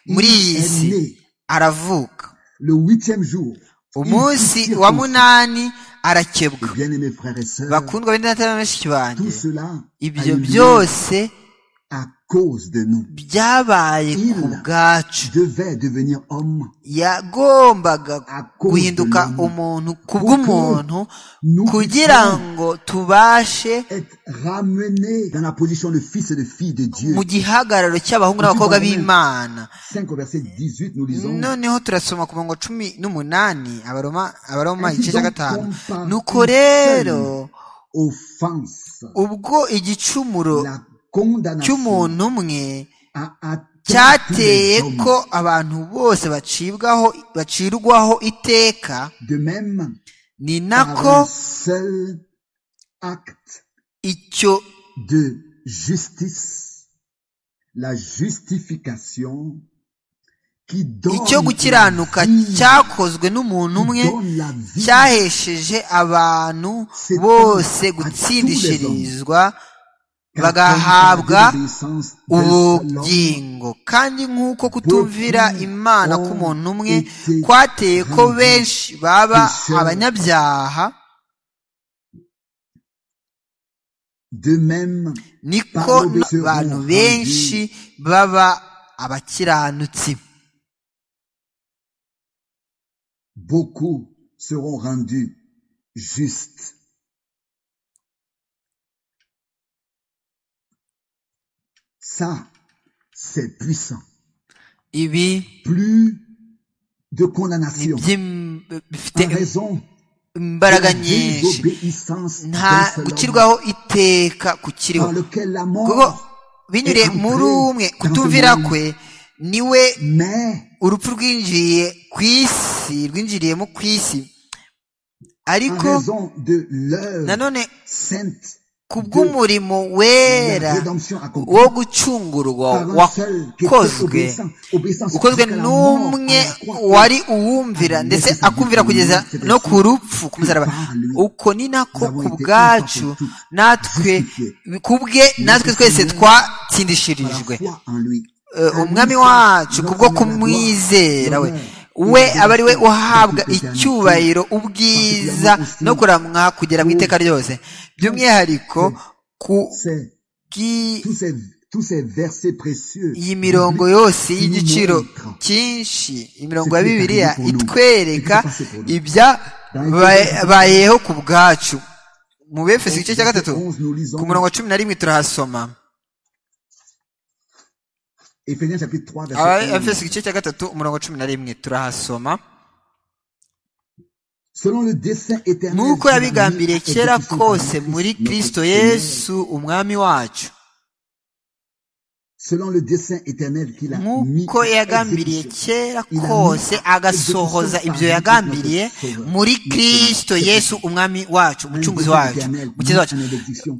A: Il
B: muri iyi
A: est
B: si
A: né
B: aravuka
A: le huitième jour. Il
B: umunsi
A: fit
B: wa
A: circoncis-
B: munani arakebwa
A: Bien-aimés frères et sœurs,
B: bakundwa b'indatana benshi banjye
A: tout cela a
B: ibyo
A: eu lieu
B: byose
A: à cause de nous.
B: byabaye ku
A: Il
B: bwacu
A: devait devenir homme
B: yagombaga
A: à cause
B: guhinduka
A: de l'homme.
B: umuntu kubw'umuntu
A: Nous
B: kugira
A: puissions
B: ngo tubashe
A: être ramenés dans la position de fils et de filles de Dieu.
B: mu gihagararo cy'abahungu n'abakobwa b'imana
A: 5 au verset 18, nous lisons.
B: noneho turasoma ku murongo cumi n'umunani abaroma abaroma
A: Ainsi
B: igice cya
A: donc,
B: gatanu
A: comme par
B: nuko
A: une seule
B: rero
A: offense,
B: ubwo igicumuro
A: la condamnation
B: cy'umuntu umwe
A: a atteint tous
B: cyateye
A: les hommes.
B: ko abantu bose bacibwaho bacirwaho iteka
A: De même,
B: ni
A: par
B: nako
A: un seul acte
B: icyo
A: de justice, la justification qui donne
B: icyo gukiranuka
A: la vie,
B: cyakozwe n'umuntu umwe
A: qui donne la vie,
B: cyahesheje abantu bose gutsindishirizwa
A: car par
B: bagahabwa
A: la désobéissance d'un seul homme,
B: ubugingo kandi nk'uko kutumvira imana k'umuntu umwe kwateye ko benshi baba abanyabyaha
A: De même,
B: niko n'abantu benshi baba abakiranutsi
A: beaucoup seront rendus justes Ça, c'est puissant.
B: ibi
A: Plus de
B: ni
A: condamnation.
B: by'im- bifite
A: En raison
B: imbaraga
A: de la
B: nyinshi
A: désobéissance
B: nta
A: d'un seul homme,
B: gukirwaho iteka kukiriho
A: par lequel la
B: kuko
A: mort,
B: binyuriye muri umwe kutumvira kwe niwe
A: mais
B: urupfu rwinjiye ku isi rwinjiriyemo ku isi
A: en
B: ariko
A: raison de l'œuvre
B: nanone
A: sainte
B: kubw'umurimo
A: de
B: wera
A: la rédemption accomplie.
B: wo gucungurwa
A: par un seul qui était
B: wakozwe
A: obéissant, obéissant
B: ukozwe
A: jusqu'à la mort
B: n'umwe
A: à la croix.
B: wari uwumvira
A: Ah,
B: ndetse
A: ndetse
B: akumvira kugeza
A: c'est
B: no
A: ainsi
B: ku rupfu ku musaraba
A: par lui
B: uko ni nako
A: nous avons
B: ku
A: été
B: bwacu
A: une fois pour toutes
B: natwe
A: justifiés.
B: ku bwe natwe
A: Par
B: twese
A: la
B: twatsindishirijwe
A: foi en lui.
B: Eh,
A: En lui
B: umwami
A: seul,
B: wacu
A: nous
B: kubwo
A: avons la
B: kumwizera
A: gloire,
B: we
A: l'honneur,
B: we
A: et la
B: aba ari we
A: bénédiction
B: uhabwa
A: de l'éternité.
B: icyubahiro ubwiza
A: Particulièrement
B: no
A: aussi
B: kuramwa kugera mu iteka ryose by'umwihariko ku
A: C'est
B: bwi-
A: tous ces, tous ces versets précieux.
B: iyi mirongo yose y'igiciro
A: montrent
B: cyinshi imirongo
A: ce
B: ya
A: qui est
B: bibiliya
A: arrivé pour nous,
B: itwereka
A: ce qui s'est passé pour nous.
B: ibyabayeho bayeho ku bwacu mu befeso igice cya gatatu
A: Onze, nous lisons
B: ku murongo wa cumi na rimwe turahasoma
A: Éphésiens chapitre 3, verset
B: abefeso
A: 11.
B: igice cya gatatu umurongo wa cumi na rimwe turahasoma
A: Selon le dessein éternel.
B: nk'uko
A: qui l'a mis
B: yabigambiriye
A: à
B: kera
A: exécution par
B: kose
A: Christ
B: muri
A: notre
B: kristo
A: Seigneur.
B: yesu umwami wacu
A: Selon le dessein éternel qu'il a mis
B: nk'uko
A: à
B: yagambiriye
A: exécution.
B: kera kose agasohoza ibyo yagambiriye muri kristo yesu umwami wacu umucunguzi wacu umukiza wacu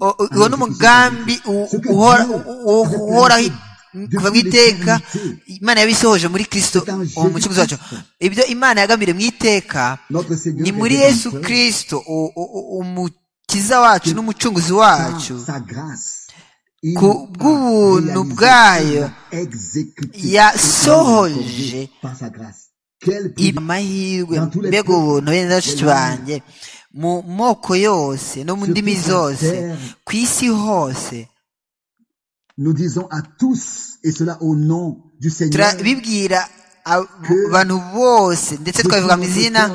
B: O- o- uwo ni umugambi u- uhora- u- uhoraho kuva mu iteka imana yabisohoje muri kristo uwo mucunguzi wacu ibyo imana yagambiriye mu iteka ni muri yesu kristo u- u- u- umukiza wacu n'umucunguzi wacu
A: sa grâce
B: ku bw'ubuntu bwayo yasohoje amahirwe mbega ubuntu bene bashiki banjye mu moko yose no mu ndimi zose ku isi hose
A: nous disons à tous et cela au nom du Seigneur
B: turabibwira ab- abantu bose ndetse twabivuga mu izina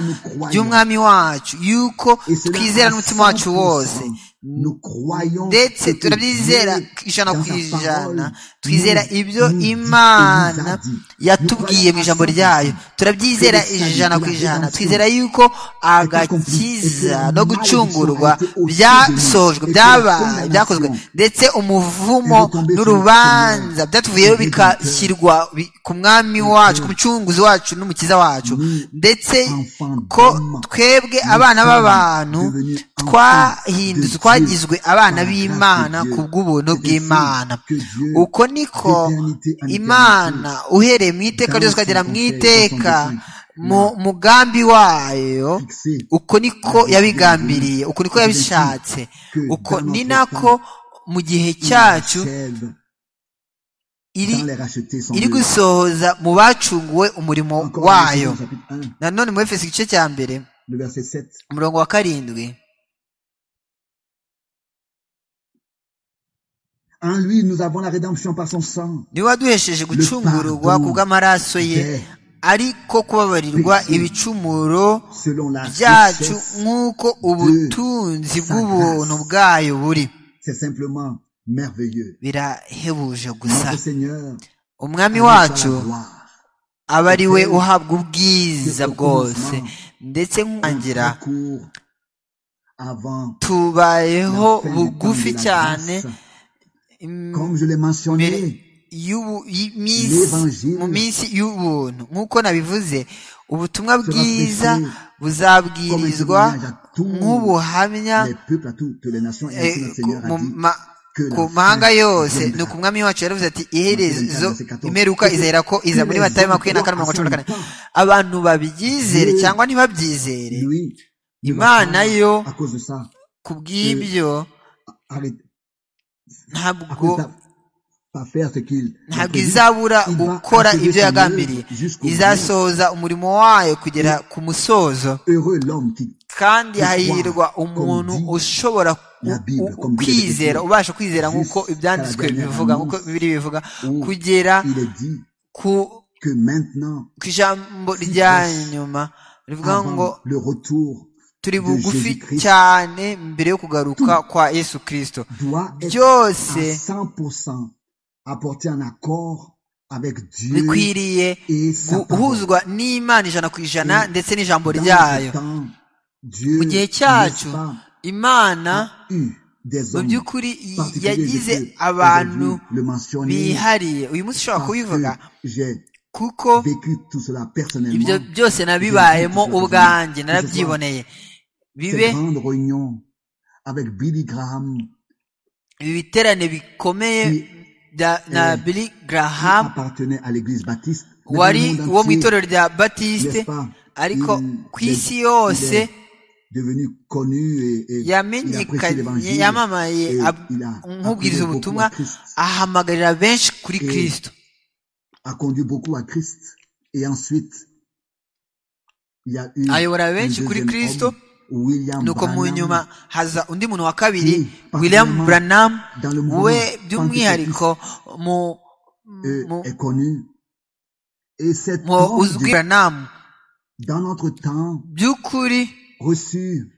B: ry'umwami wacu yuko
A: et cela
B: twizera
A: à
B: n'umutima wacu wose
A: 100%. nous croyons
B: ndetse
A: ce que
B: turabyizera
A: Dieu,
B: ijana
A: dans
B: ku
A: sa
B: ijana
A: parole,
B: twizera
A: nous-
B: ibyo
A: nous dit et nous
B: imana
A: a dit.
B: yatubwiye mu ijambo ryayo turabyizera ijana ku ijana twizera yuko agakiza no gucungurwa byasohojwe byaba- byakozwe ndetse umuvumo n'urubanza byatuvuyeho bigashyirwa bi- ku mwami wacu ku mucunguzi wacu n'umukiza wacu ndetse ko twebwe abana b'abantu twahindutse twagizwe abana b'imana ku bw'ubuntu bw'imana uko niko imana uhereye mu iteka ryose ukagera mu iteka mu mugambi wayo uko niko yabigambiriye uko niko yabishatse uko ni nako mu gihe cyacu
A: achève
B: iri
A: dans les rachetés sans
B: iri
A: bleu.
B: gusohoza mu bacunguwe umurimo
A: Encore dans
B: wayo
A: Ephésiens chapitre 1,
B: nanone mu efeso igice cya mbere
A: le verset 7.
B: umurongo wa karindwi
A: En lui, nous avons la rédemption par son sang,
B: niwe waduhesheje gucungurwa ku bw'amaraso ye ariko kubabarirwa ibicumuro
A: selon la
B: byacu
A: richesse.
B: nk'uko ubutunzi bw'ubuntu bwayo buri
A: C'est simplement merveilleux.
B: birahebuje gusa
A: Notre Seigneur,
B: umwami
A: à lui
B: wacu
A: soit la gloire.
B: aba ari we uhabwa ubwiza bwose ndetse nkangira
A: Notre cours avant,
B: tubayeho
A: la fin du
B: bugufi
A: temps de la
B: cyane
A: grâce. comme je l'ai mentionné,
B: y'ubu- y'iminsi- mu minsi y'ubuntu nk'uko nabivuze ubutumwa bwiza buzabwirizwa nk'ubuhamya
A: les peuples à toutes les nations, et
B: eh,
A: ainsi notre
B: ku
A: Seigneur
B: mu
A: a dit,
B: ma- ku mahanga yose ni uku umwami wacu yaravuze ati iherezo imeruka izahera ko iza muri matayo makumyabiri na kane mirongo cumi na kane abantu babyizere cyangwa ntibabyizere
A: lui, ne va
B: imana
A: pas,
B: yo
A: à cause de ça,
B: ku bw'ibyo
A: arrête, à
B: ntabwo
A: cause de ça, pas faire ce qu'il a
B: ntabwo
A: prévu.
B: izabura
A: Il va
B: gukora
A: achever
B: ibyo
A: son
B: yagambiriye
A: œuvre jusqu'au bout.
B: izasohoza umurimo wayo kugera ku musozo
A: Heureux l'homme qui,
B: kandi hahirwa umuntu ushobora ku- ku- kwizera ubasha kwizera nk'uko ibyanditswe bivuga nk'uko bibiri bivuga kugera
A: il est dit
B: ku
A: que maintenant,
B: ku ijambo rya nyuma rivuga ngo
A: avant le retour,
B: turi bugufi
A: Jésus-Christ.
B: cyane mbere yo kugaruka kwa yesu kirisito
A: doit être à
B: byose
A: 100% apporter un accord avec Dieu
B: bikwiriye
A: et sa parole.
B: guhuzwa n'imana ijana ku ijana ndetse n'ijambo
A: Dans
B: ryayo
A: ce temps, Dieu
B: mu gihe cyacu
A: n'est pas
B: imana
A: eu des
B: mu
A: hommes
B: by'ukuri
A: particuliers
B: yagize
A: de Dieu.
B: abantu
A: Aujourd'hui, le mentionner
B: bihariye uyu munsi ushobora
A: parce
B: kubivuga
A: que j'ai
B: kuko
A: vécu tout cela
B: ibyo
A: personnellement.
B: byose nabibayemo
A: Igihe cyose
B: ubwanjye
A: cyose
B: narabyiboneye bibe
A: Ces grandes réunions avec Billy Graham
B: ibi biterane bikomeye
A: qui
B: bya- na
A: eh,
B: billy
A: qui
B: graham
A: appartenait à l'église baptiste. mais
B: wari
A: dans le monde
B: wo mu
A: entier,
B: itorero rya
A: n'est-ce
B: batiste
A: pas,
B: ariko
A: il-
B: ku
A: il-
B: isi yose
A: il est devenu connu et, et il a prêché
B: yamenyekanye
A: l'évangile.
B: yamamaye
A: et
B: ab-
A: il a
B: nk'ubwiriza
A: appelé beaucoup
B: ubutumwa
A: à Christ,
B: ahamagarira benshi kuri
A: Eh,
B: kristo
A: a conduit beaucoup à Christ. Et ensuite, il y a eu
B: ayobora
A: un
B: benshi kuri
A: deuxième
B: kristo
A: homme, William
B: nuko mu
A: Branham,
B: nyuma haza undi muntu wa kabiri
A: Oui,
B: william
A: particulièrement
B: branham
A: dans le mouvement
B: we by'umwihariko mu
A: euh,
B: mu-
A: est connu. Et cet
B: mu
A: homme,
B: uzwi branham
A: de- dans notre temps,
B: by'ukuri
A: reçu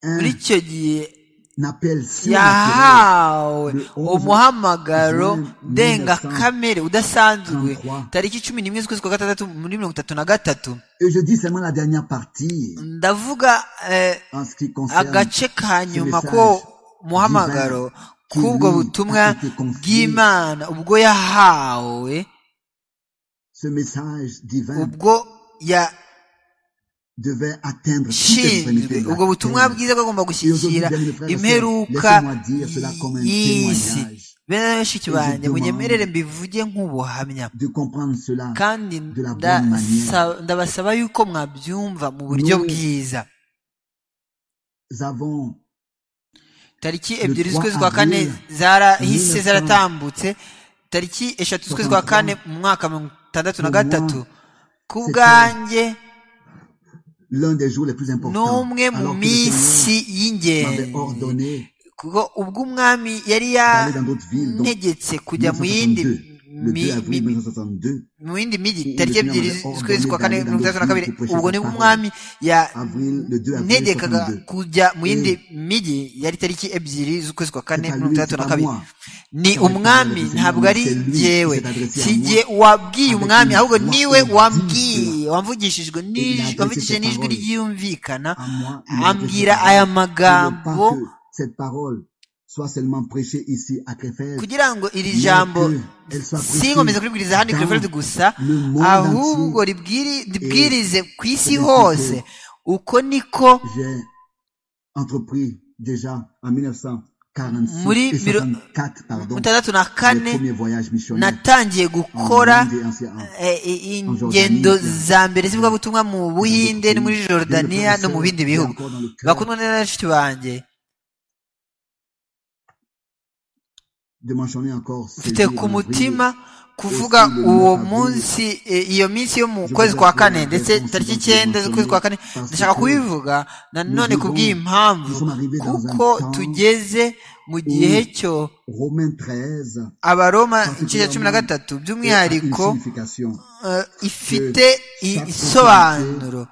A: un,
B: muri icyo gihe
A: appel surnaturel
B: yahawe
A: Le 11
B: umuhamagaro
A: juin
B: ndengakamere udasanzwe
A: 1933.
B: tariki cumi n'imwe z'ukwezi kwa gatandatu muri mirongo itatu na gatatu
A: Et je dis seulement la dernière partie
B: ndavuga eh,
A: en ce qui concerne
B: agace ka nyuma
A: message
B: ko muhamagaro
A: qui lui
B: k'ubwo
A: a
B: butumwa
A: été confié.
B: bw'imana ubwo yahawe
A: ce message divin
B: ubwo
A: devait atteindre toute
B: yashinzwe
A: extrémité de la
B: ubwo butumwa
A: terre.
B: bwiza bwagomba
A: Et aujourd'hui, bien,
B: gushyikira
A: frères et sœurs,
B: imperuka
A: laissez-moi dire cela comme un
B: y'isi
A: témoignage,
B: bene bashiki
A: Et je
B: banjye
A: demande
B: munyemerere mbivuge nk'ubuhamya
A: de comprendre cela.
B: kandi
A: de la
B: nda-
A: bonne manière.
B: sa- ndabasaba yuko mwabyumva mu buryo
A: Nous-
B: bwiza
A: Nous avons
B: tariki
A: Le
B: ebyiri
A: 3
B: z'ukwezi kwa kane
A: avril
B: zarahise
A: 1900
B: zaratambutse tariki eshatu z'ukwezi kwa kane mu mwaka mirongo itandatu na gatatu ku bwanjye
A: l'un des jours les plus importants.
B: n'umwe mu
A: alors que le
B: minsi
A: Seigneur m'avait
B: y'ingenzi
A: ordonné
B: kuko ubwo umwami yari
A: d'aller dans d'autres villes, donc
B: yantegetse kujya mu yindi
A: 1962, le 2
B: mi-
A: avril
B: mi-
A: 1962,
B: mu yindi mijyi
A: Ubu
B: tariki
A: Seigneur
B: ebyiri
A: Mugabo
B: z'ukwezi kwa kane
A: Ordonné
B: mirongo itandatu na
A: Daniel
B: kabiri
A: Daniel
B: ubwo nibwo
A: Daniel
B: umwami
A: avril, le 2 avril
B: yantegekaga
A: 1962.
B: kujya mu yindi
A: Eh.
B: mijyi yari tariki ebyiri z'ukwezi kwa kane
A: C'est à
B: mirongo
A: lui,
B: itandatu
A: c'est
B: na
A: à
B: kabiri
A: moi.
B: ni
A: Car le
B: umwami
A: Seigneur
B: ntabwo
A: nous
B: ari
A: s'est lui
B: jyewe
A: qui s'est adressé à
B: si
A: moi
B: jye wabwiye
A: avec
B: umwami
A: une
B: ahubwo
A: voix
B: niwe
A: qui dit
B: wambwiye wamvugishijwe
A: Il a
B: n'ij-
A: adressé
B: wamvugishije
A: ses
B: n'ijwi
A: paroles.
B: ryumvikana
A: à moi. il m'a prêché
B: ambwira
A: cette
B: aya
A: parole. Je ne
B: magambo
A: veux pas que cette parole soit seulement prêchée ici à Krefeld,
B: kugira ngo iri
A: mais
B: jambo
A: que elle soit
B: sinkomeze kuribwiriza hano i
A: dans
B: Krefeld gusa
A: le monde
B: ahubwo
A: entier.
B: ribwiri- ribwirize ku isi
A: Eh,
B: hose uko niko
A: J'ai entrepris déjà en 1946
B: Muri
A: et
B: miro-
A: 64, pardon,
B: mutandatu na
A: le
B: kane
A: premier voyage missionnaire
B: natangiye
A: en
B: gukora
A: Inde et en Syrie.
B: eh, eh,
A: En
B: ingendo
A: Jordanie,
B: za mbere z'ivugabutumwa mu buhinde no muri jordaniya no mu bindi bihugu
A: Encore dans le cœur
B: bakundwa neza na bashiki banjye
A: de mentionner encore ce
B: mfite
A: jour
B: ku
A: en avril.
B: mutima kuvuga uwo munsi eh, iyo minsi yo mu kwezi kwa kane ndetse tariki icyenda z'ukwezi kwa kane ndashaka kubivuga nanone kubw'iyi mpamvu kuko tugeze mu gihe cyo
A: Romains 13
B: abaroma igice cya cumi na gatatu by'umwihariko
A: a une signification.
B: eh, ifite i- isobanuro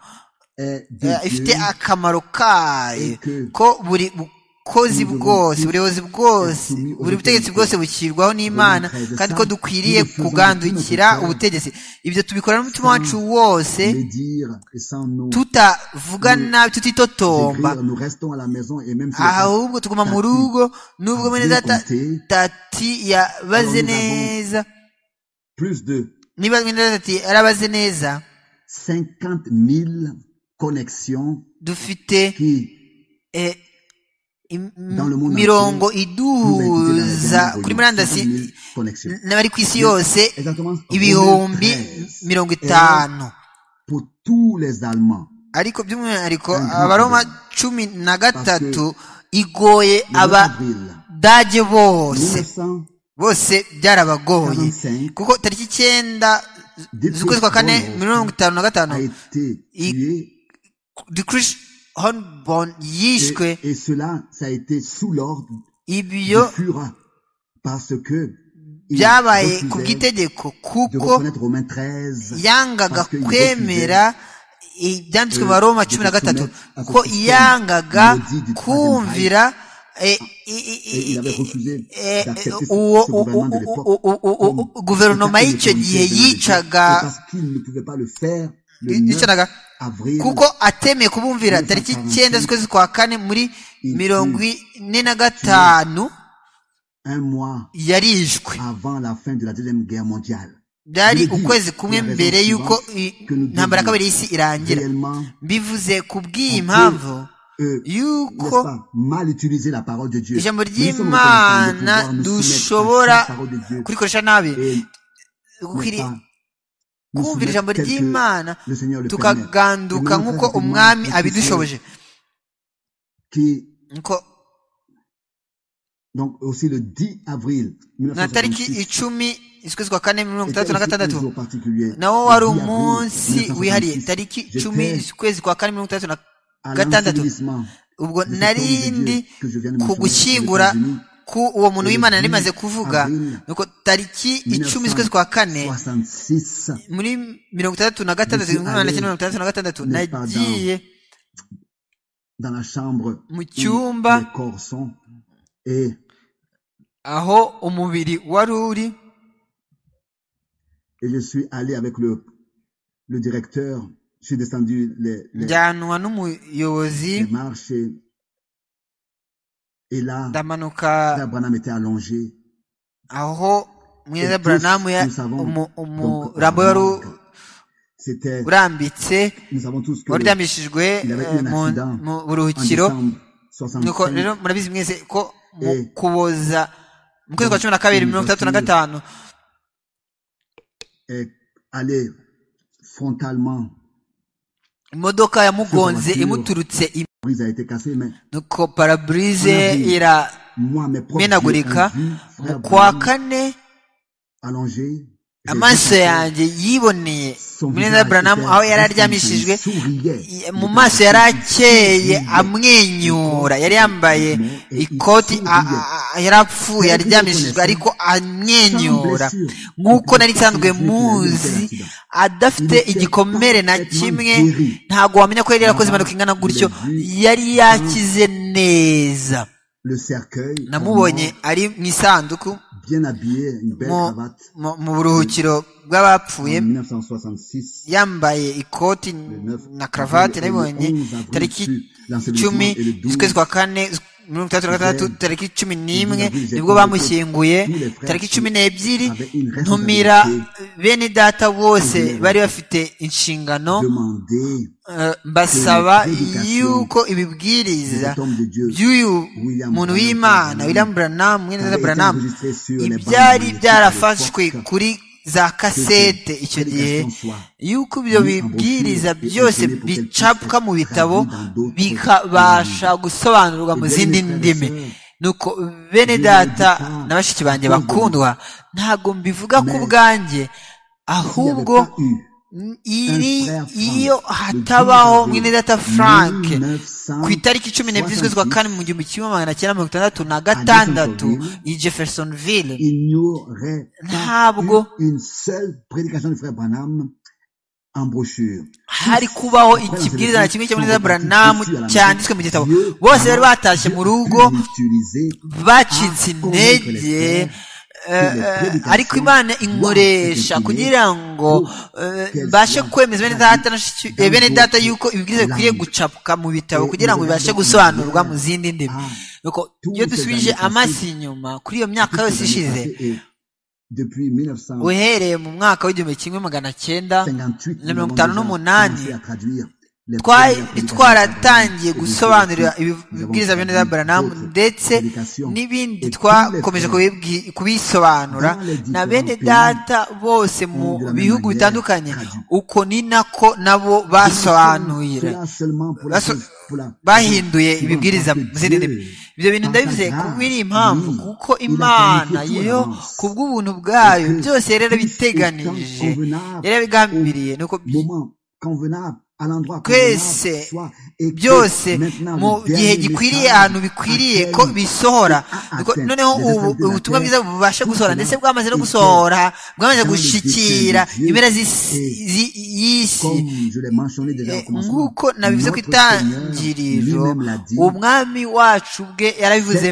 A: Est de
B: Eh,
A: Dieu
B: ifite akamaro kayo
A: et que
B: ko buri bukozi
A: nous devons
B: bwose
A: tous
B: buri buyobozi bwose
A: être soumis aux
B: buri butegetsi
A: autorités.
B: bwose bushyirwaho n'imana
A: Romains 13,
B: kandi ko
A: ça,
B: dukwiriye
A: nous le faisons
B: kugandukira
A: avec tout notre cœur.
B: ubutegetsi ibyo tubikora n'umutima
A: Sans
B: wacu wose
A: le dire et sans nous
B: tutavuga
A: nous
B: nabi tutitotomba
A: écrire, nous restons à la maison et même si
B: ahubwo tuguma mu
A: Tati,
B: rugo n'ubwo mwene
A: Dieu
B: data
A: comptait.
B: tati yabaze
A: Alors, nous avons-
B: neza
A: plus de
B: niba mwene data ati yarabaze neza
A: 50 000 connexions
B: dufite
A: qui
B: eh, im-
A: Dans le monde nous
B: mirongo
A: ont quitté la
B: iduhuza
A: dernière
B: kuri
A: volume.
B: murandasi
A: 50 000 connexions.
B: n'abari ku isi yose
A: Exactement. Romains
B: ibihumbi
A: 13
B: mirongo
A: est
B: itanu
A: Pour tous les Allemands.
B: ariko by'umwihariko
A: Un grand
B: abaroma
A: problème.
B: cumi na gatatu igoye
A: Le 9 avril
B: abadage bose
A: 1945,
B: bose byarabagoye kuko tariki icyenda z'ukwezi kwa kane mirongo itanu na gatanu
A: a été
B: Il-
A: tué
B: dikrish honbon yishwe
A: et, et cela, ça a été sous l'ordre
B: ibyo
A: du Führer parce que il
B: byabaye ku
A: refusait
B: bw'itegeko
A: de
B: kuko
A: reconnaître Romains 13
B: yangaga
A: parce qu'il
B: kwemera ibyanditswe mu baroma
A: de
B: cumi na gatatu
A: soumettre à ce
B: ko
A: système
B: yangaga
A: maudit du troisième
B: kumvira Eh,
A: et il avait refusé
B: eh,
A: d'accepter ce,
B: uwo
A: ce gouvernement de
B: u-
A: l'époque.
B: u- u- u- u- u- guverinoma y'icyo gihe
A: C'est
B: yicaga
A: parce qu'il ne pouvait pas le faire le 9
B: yicanaga
A: avril.
B: kuko atemeye kubumvira tariki icyenda z'ukwezi kwa kane muri mirongo ine na gatanu
A: un mois
B: yarishwe
A: avant la fin de la deuxième guerre mondiale.
B: byari
A: Bibi,
B: ukwezi kumwe
A: bibi,
B: mbere
A: bibi,
B: y'uko i-
A: bibi,
B: intambara ya kabiri y'isi irangira
A: Réellement,
B: bivuze kubw'iyi
A: bibi,
B: mpamvu
A: euh,
B: y'uko
A: n'est-ce pas, mal utiliser la parole de Dieu.
B: ijambo
A: Nous sommes en train de
B: ry'imana
A: pouvoir nous soumettre
B: dushobora
A: à la parole de Dieu
B: kurikoresha nabi
A: et n'est-ce
B: gukwiri-
A: pas, nous
B: kumvira ijambo
A: soumettre tel que
B: ry'imana
A: le Seigneur le permet.
B: tukaganduka
A: Amen.
B: nk'uko
A: Amen.
B: umwami
A: Amen.
B: abidushoboje
A: Qui,
B: nko
A: donc, aussi le 10 avril
B: na tariki
A: 1956,
B: icumi z'ukwezi kwa kane mirongo
A: était
B: itandatu na
A: aussi un
B: gatandatu
A: jour particulier.
B: nawo
A: Le
B: wari
A: 10 avril
B: umunsi
A: 1956,
B: wihariye tariki
A: j'étais
B: icumi z'ukwezi kwa kane mirongo itandatu na
A: à
B: gatandatu
A: l'ensevelissement de
B: ubwo
A: cet homme
B: nari
A: de Dieu
B: ndi
A: que je viens de
B: ku
A: mentionner aux
B: gushyingura
A: États-Unis.
B: ku uwo muntu w'imana nari maze kuvuga
A: Avril
B: nuko tariki icumi z'ukwezi kwa kane
A: 1966,
B: muri mirongo itandatu na
A: Ndetse
B: gatandatu igihumbi magana cyenda
A: ari-
B: mirongo itandatu na gatandatu
A: n'est pas
B: nagiye
A: dans la chambre
B: mu
A: où
B: cyumba
A: les corps sont, et
B: aho umubiri wari uri
A: et je suis allé avec le, le directeur. Je suis descendu les, les,
B: njyanwa n'umuyobozi
A: les marches et, et là,
B: ndamanuka
A: Brother Branham était allongé.
B: aho mwiza
A: Et tous
B: buranamu
A: nous savons donc
B: umurambo wari u-
A: Branham. C'était,
B: urambitse
A: nous savons tous que
B: wari
A: le-
B: uryamishijwe
A: Il avait
B: eh,
A: eu un
B: mu-
A: accident
B: mu
A: en
B: buruhukiro
A: décembre
B: nuko
A: 65,
B: rero murabizi mwese ko mu
A: Eh.
B: kuboza mu kwezi kwa cumi na kabiri mirongo itandatu na gatanu
A: est allé frontalement.
B: imodoka yamugonze
A: Sur voiture.
B: imuturutse im-
A: La brise a été cassée, mais
B: nuko paraburize
A: Honorable.
B: iramenagurika
A: moi, mes propres yeux ont vu
B: mu
A: frère
B: kwa
A: Branham
B: kane
A: allongé. J'ai vu
B: amaso
A: son-
B: yanjye yiboneye
A: son
B: muneza
A: visage
B: buranamu
A: était
B: aho yari
A: presque
B: aryamishijwe
A: qui souriait.
B: i- mu maso yari akeye amwenyura yari yambaye ikoti a- a- a- yari apfuye aryamishijwe ariko amwenyura nk'uko nari nsanzwe muzi adafite igikomere na kimwe ntabwo wamenya ko yari yarakoze impanuka ingana gutyo yari yakize neza
A: Le cercueil,
B: namubonye
A: vraiment
B: ari mu isanduku
A: bien habillé, une belle
B: mu-
A: cravate,
B: mu- mu buruhukiro bw'abapfuye
A: en 1966.
B: yambaye ikoti na karavati nabibonye tariki icumi z'ukwezi kwa kane z- mirongo itandatu na gatandatu tariki cumi n'imwe nibwo bamushyinguye tariki cumi n'ebyiri ntumira bene data bose bari bafite inshingano
A: demander
B: eh, mbasaba yuko ibibwiriza
A: cet homme de Dieu
B: by'uyu muntu w'imana william branam mwene data branam ibyari byarafashwe kuri za kasete icyo gihe yuko ibyo bibwiriza byose bicapwa mu bitabo bikabasha gusobanurwa mu zindi ndimi nuko bene data na bashiki banjye bakundwa ntabwo mbivuga ku bwanjye ahubwo iri iyo hatabaho mwene data frank ku itariki cumi n'ebyiri z'ukwezi kwa kane mu gihumbi kimwe magana cyenda mirongo itandatu na gatandatu i jeffersonville
A: il n'y aurait pas
B: ntabwo
A: eu une seule prédication du frère Branham en brochure.
B: hari kubaho ikibwiriza na kimwe cya Muneza Branamu cyanditswe mu gitabo bose bari batashye mu rugo bacitse intege eh, eh, ariko imana inkoresha kugira ngo eh, mbashe kwemeza bene data na shiki- eh, bene data yuko ibibwiriza bikwiriye gucapwa mu bitabo kugira ngo bibashe gusobanurwa mu zindi ndimi nuko iyo dusubije amaso inyuma kuri iyo myaka yose ishize
A: Depuis 1958,
B: uhereye mu mwaka w'igihumbi kimwe magana cyenda na mirongo itanu n'umunani
A: twari
B: twari twaratangiye gusobanurira ibibwiriza bene za baranamu ndetse n'ibindi twakomeje kubibwi- kubisobanura na bene data bose mu bihugu bitandukanye uko ni nako nabo basobanurira Baso- bahinduye ibibwiriza mu zindi ndimi ibyo bintu ndabivuze kuko iri impamvu kuko imana yo ku bw'ubuntu bwayo byose yari yarabiteganije yari yabigambiriye nuko
A: moment convenable
B: twese byose mu gihe gikwiriye ahantu bikwiriye ko bisohora noneho ubu ubutumwa bwiza bubasha gusohora ndetse bwamaze no gusohora bwamaze gushikira impera y'isi nk'uko nabivuze ku itangiriro umwami wacu bwe yarabivuze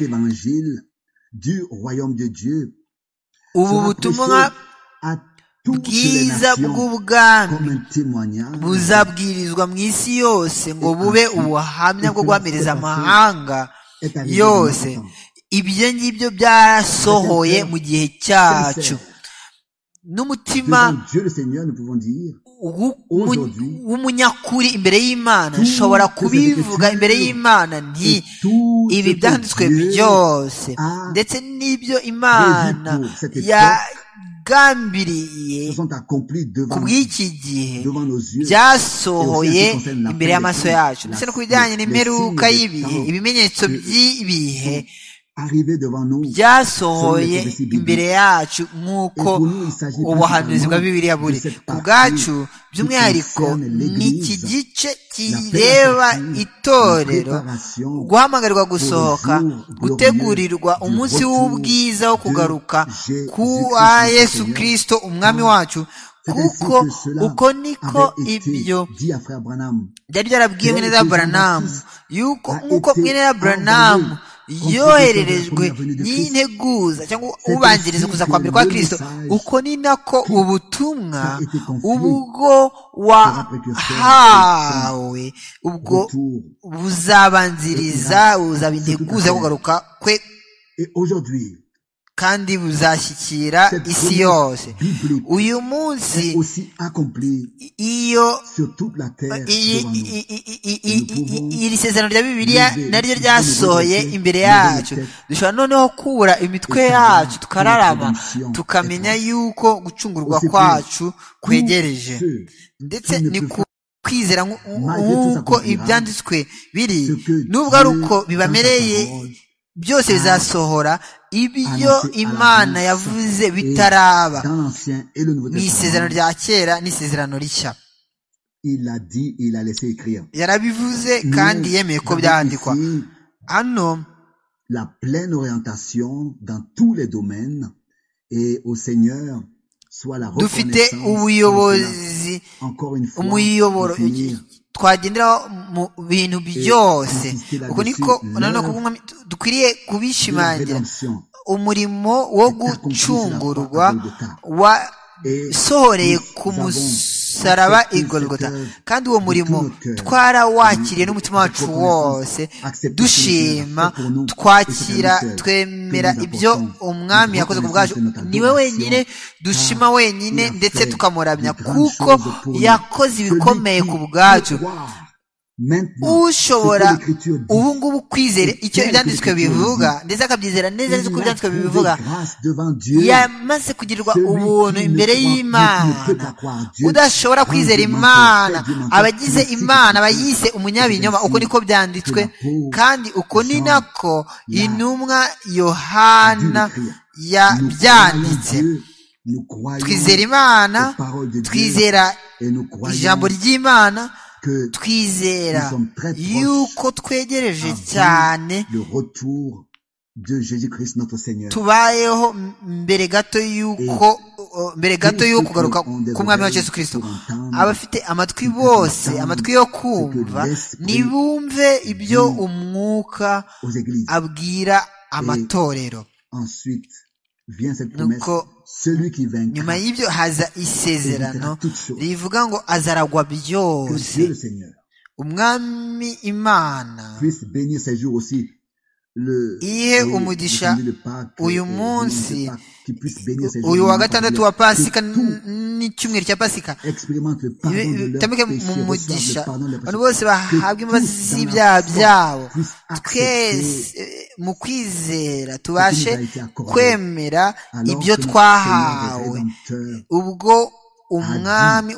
B: ubu butumwa bwiza bw'ubwami buzabwirizwa mu isi yose ngo bube ubuhamya bwo guhamiriza amahanga yose ibyo ngibyo byarasohoye mu gihe cyacu n'umutima w'umunyakuri imbere y'imana nshobora kubivuga imbere y'imana nti ibi byanditswe byose ndetse n'ibyo imana ya bwambiriye ku bw'iki gihe byasohoye imbere y'amaso yacu ndetse no ku bijyanye n'imperuka y'ibihe ibimenyetso by'ibihe byasohoye imbere yacu nk'uko ubuhanuzi bwa bibiriya buri ku bwacu by'umwihariko ni iki gice kireba itorero guhamagarwa gusohoka gutegurirwa umunsi w'ubwiza wo kugaruka kwa yesu kirisito umwami wacu kuko uko niko ibyo byari byarabwiye mwene za buranamu yuko nk'uko mwene za buranamu yohererejwe n'integuza cyangwa ubanziriza kuza kwa mbere kwa kirisito uko ni nako ubutumwa ubwo wahawe ubwo buzabanziriza buzaba integuza yo kugaruka kwe kandi buzashyikira isi yose uyu munsi iyo iri sezerano rya bibiliya naryo ryasohoye imbere yacu dushobora noneho kubura imitwe yacu tukararama tukamenya yuko gucungurwa kwacu kwegereje ndetse ni ku kwizera nk'uko ibyanditswe biri n'ubwo ari uko bibamereye byose bizasohora ibyo imana yavuze bitaraba mu isezerano rya kera n'isezerano rishya yarabivuze kandi yemeye ko byandikwa hano
A: la pleine orientation dans tous les domaines et au seigneur
B: dufite ubuyobozi umuyoboro twagenderaho mu bintu byose uko niko noneho dukwiriye kubishimangira umurimo wo gucungurwa wasohoreye ku musaraba igorogota kandi uwo murimo twarawakiriye n'umutima wacu wose dushima twakira twemera ibyo umwami yakoze ku bwacu niwe wenyine dushima wenyine ndetse tukamuramya kuko yakoze ibikomeye ku bwacu ushobora ubu ngubu kwizera icyo ibyanditswe bivuga ndetse akabyizera neza neza uko ibyanditswe bibivuga yamaze kugirirwa ubuntu imbere y'imana udashobora kwizera imana abagize imana bayise umunyabinyoma uko niko byanditswe kandi uko ni nako intumwa yohana yabyanditse twizera imana twizera ijambo ry'imana twizera yuko twegereje cyane tubayeho mbere gato y'uko mbere gato y'uko kugaruka k'umwami wa Yesu kirisito abafite amatwi bose amatwi yo kumva ntibumve ibyo umwuka abwira amatorero nuko nyuma y'ibyo haza isezerano rivuga ngo azaragwa byose umwami imana ihe umugisha uyu munsi uyu wa gatandatu wa pasika n'icyumweru cya pasika bitambuke mu mugisha abantu bose bahabwa imbabazi z'ibyaha byabo twese mu kwizera tubashe kwemera ibyo twahawe ubwo umwami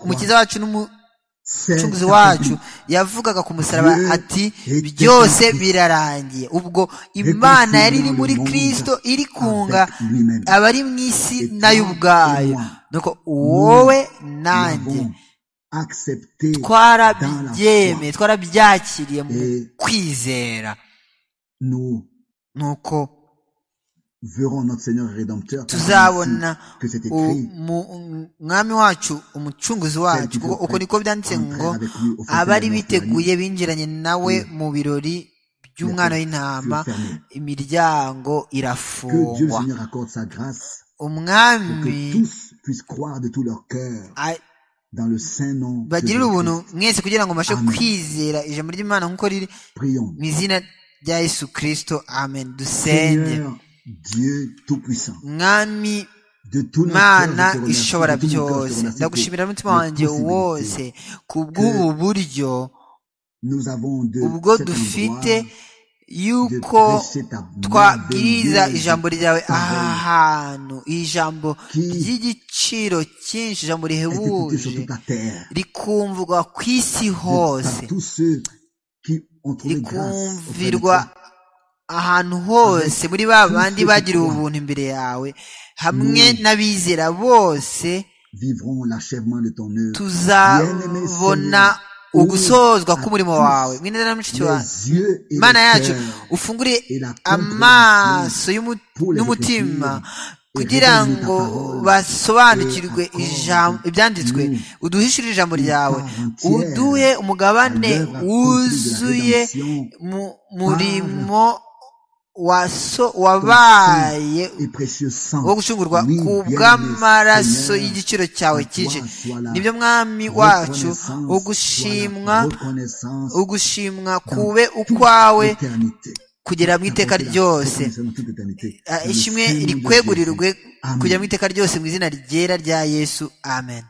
B: umukiza wacu n'umucunguzi wacu yavugaga ku musaraba ati byose birarangiye ubwo imana yari iri muri kirisito iri kunga abari mu isi nayo ubwayo wowe nanjye twarabyemeye twarabyakiriye mu kwizera ni uko tuzabona umwami wacu umucunguzi wacu kuko uko niko byanditse ngo abari biteguye binjiranye nawe mu birori by'umwana w'intama imiryango irafungwa umwami bagirire ubuntu mwese kugira ngo mbashe kwizera ijambo ry'imana nk'uko riri mu izina rya yesu kirisito amen dusenge mwami imana ishobora byose ndagushimira n'umutima wanjye wose ku bw'ubu buryo ubwo dufite yuko twabwiriza ijambo ryawe aha hantu ijambo ry'igiciro cyinshi ijambo rihebuje rikumvwa ku isi hose rikumvirwa ahantu hose muri ba bandi bagiriwe ubuntu imbere yawe hamwe n'abizera bose tuzabona ugusozwa k'umurimo wawe mwene na mushiki wawe imana yacu ufungure amaso n'umutima kugira ngo basobanukirwe ibyanditswe uduhishurire ijambo ryawe uduhe umugabane wuzuye mu murimo wabaye wo gucungurwa ku bw'amaraso y'igiciro cyawe cyinshi nibyo mwami wacu ugushimwa ugushimwa kube ukwawe kugera mu iteka ryose ishimwe rikwegurirwe kugera mu iteka ryose mu izina ryera rya yesu amen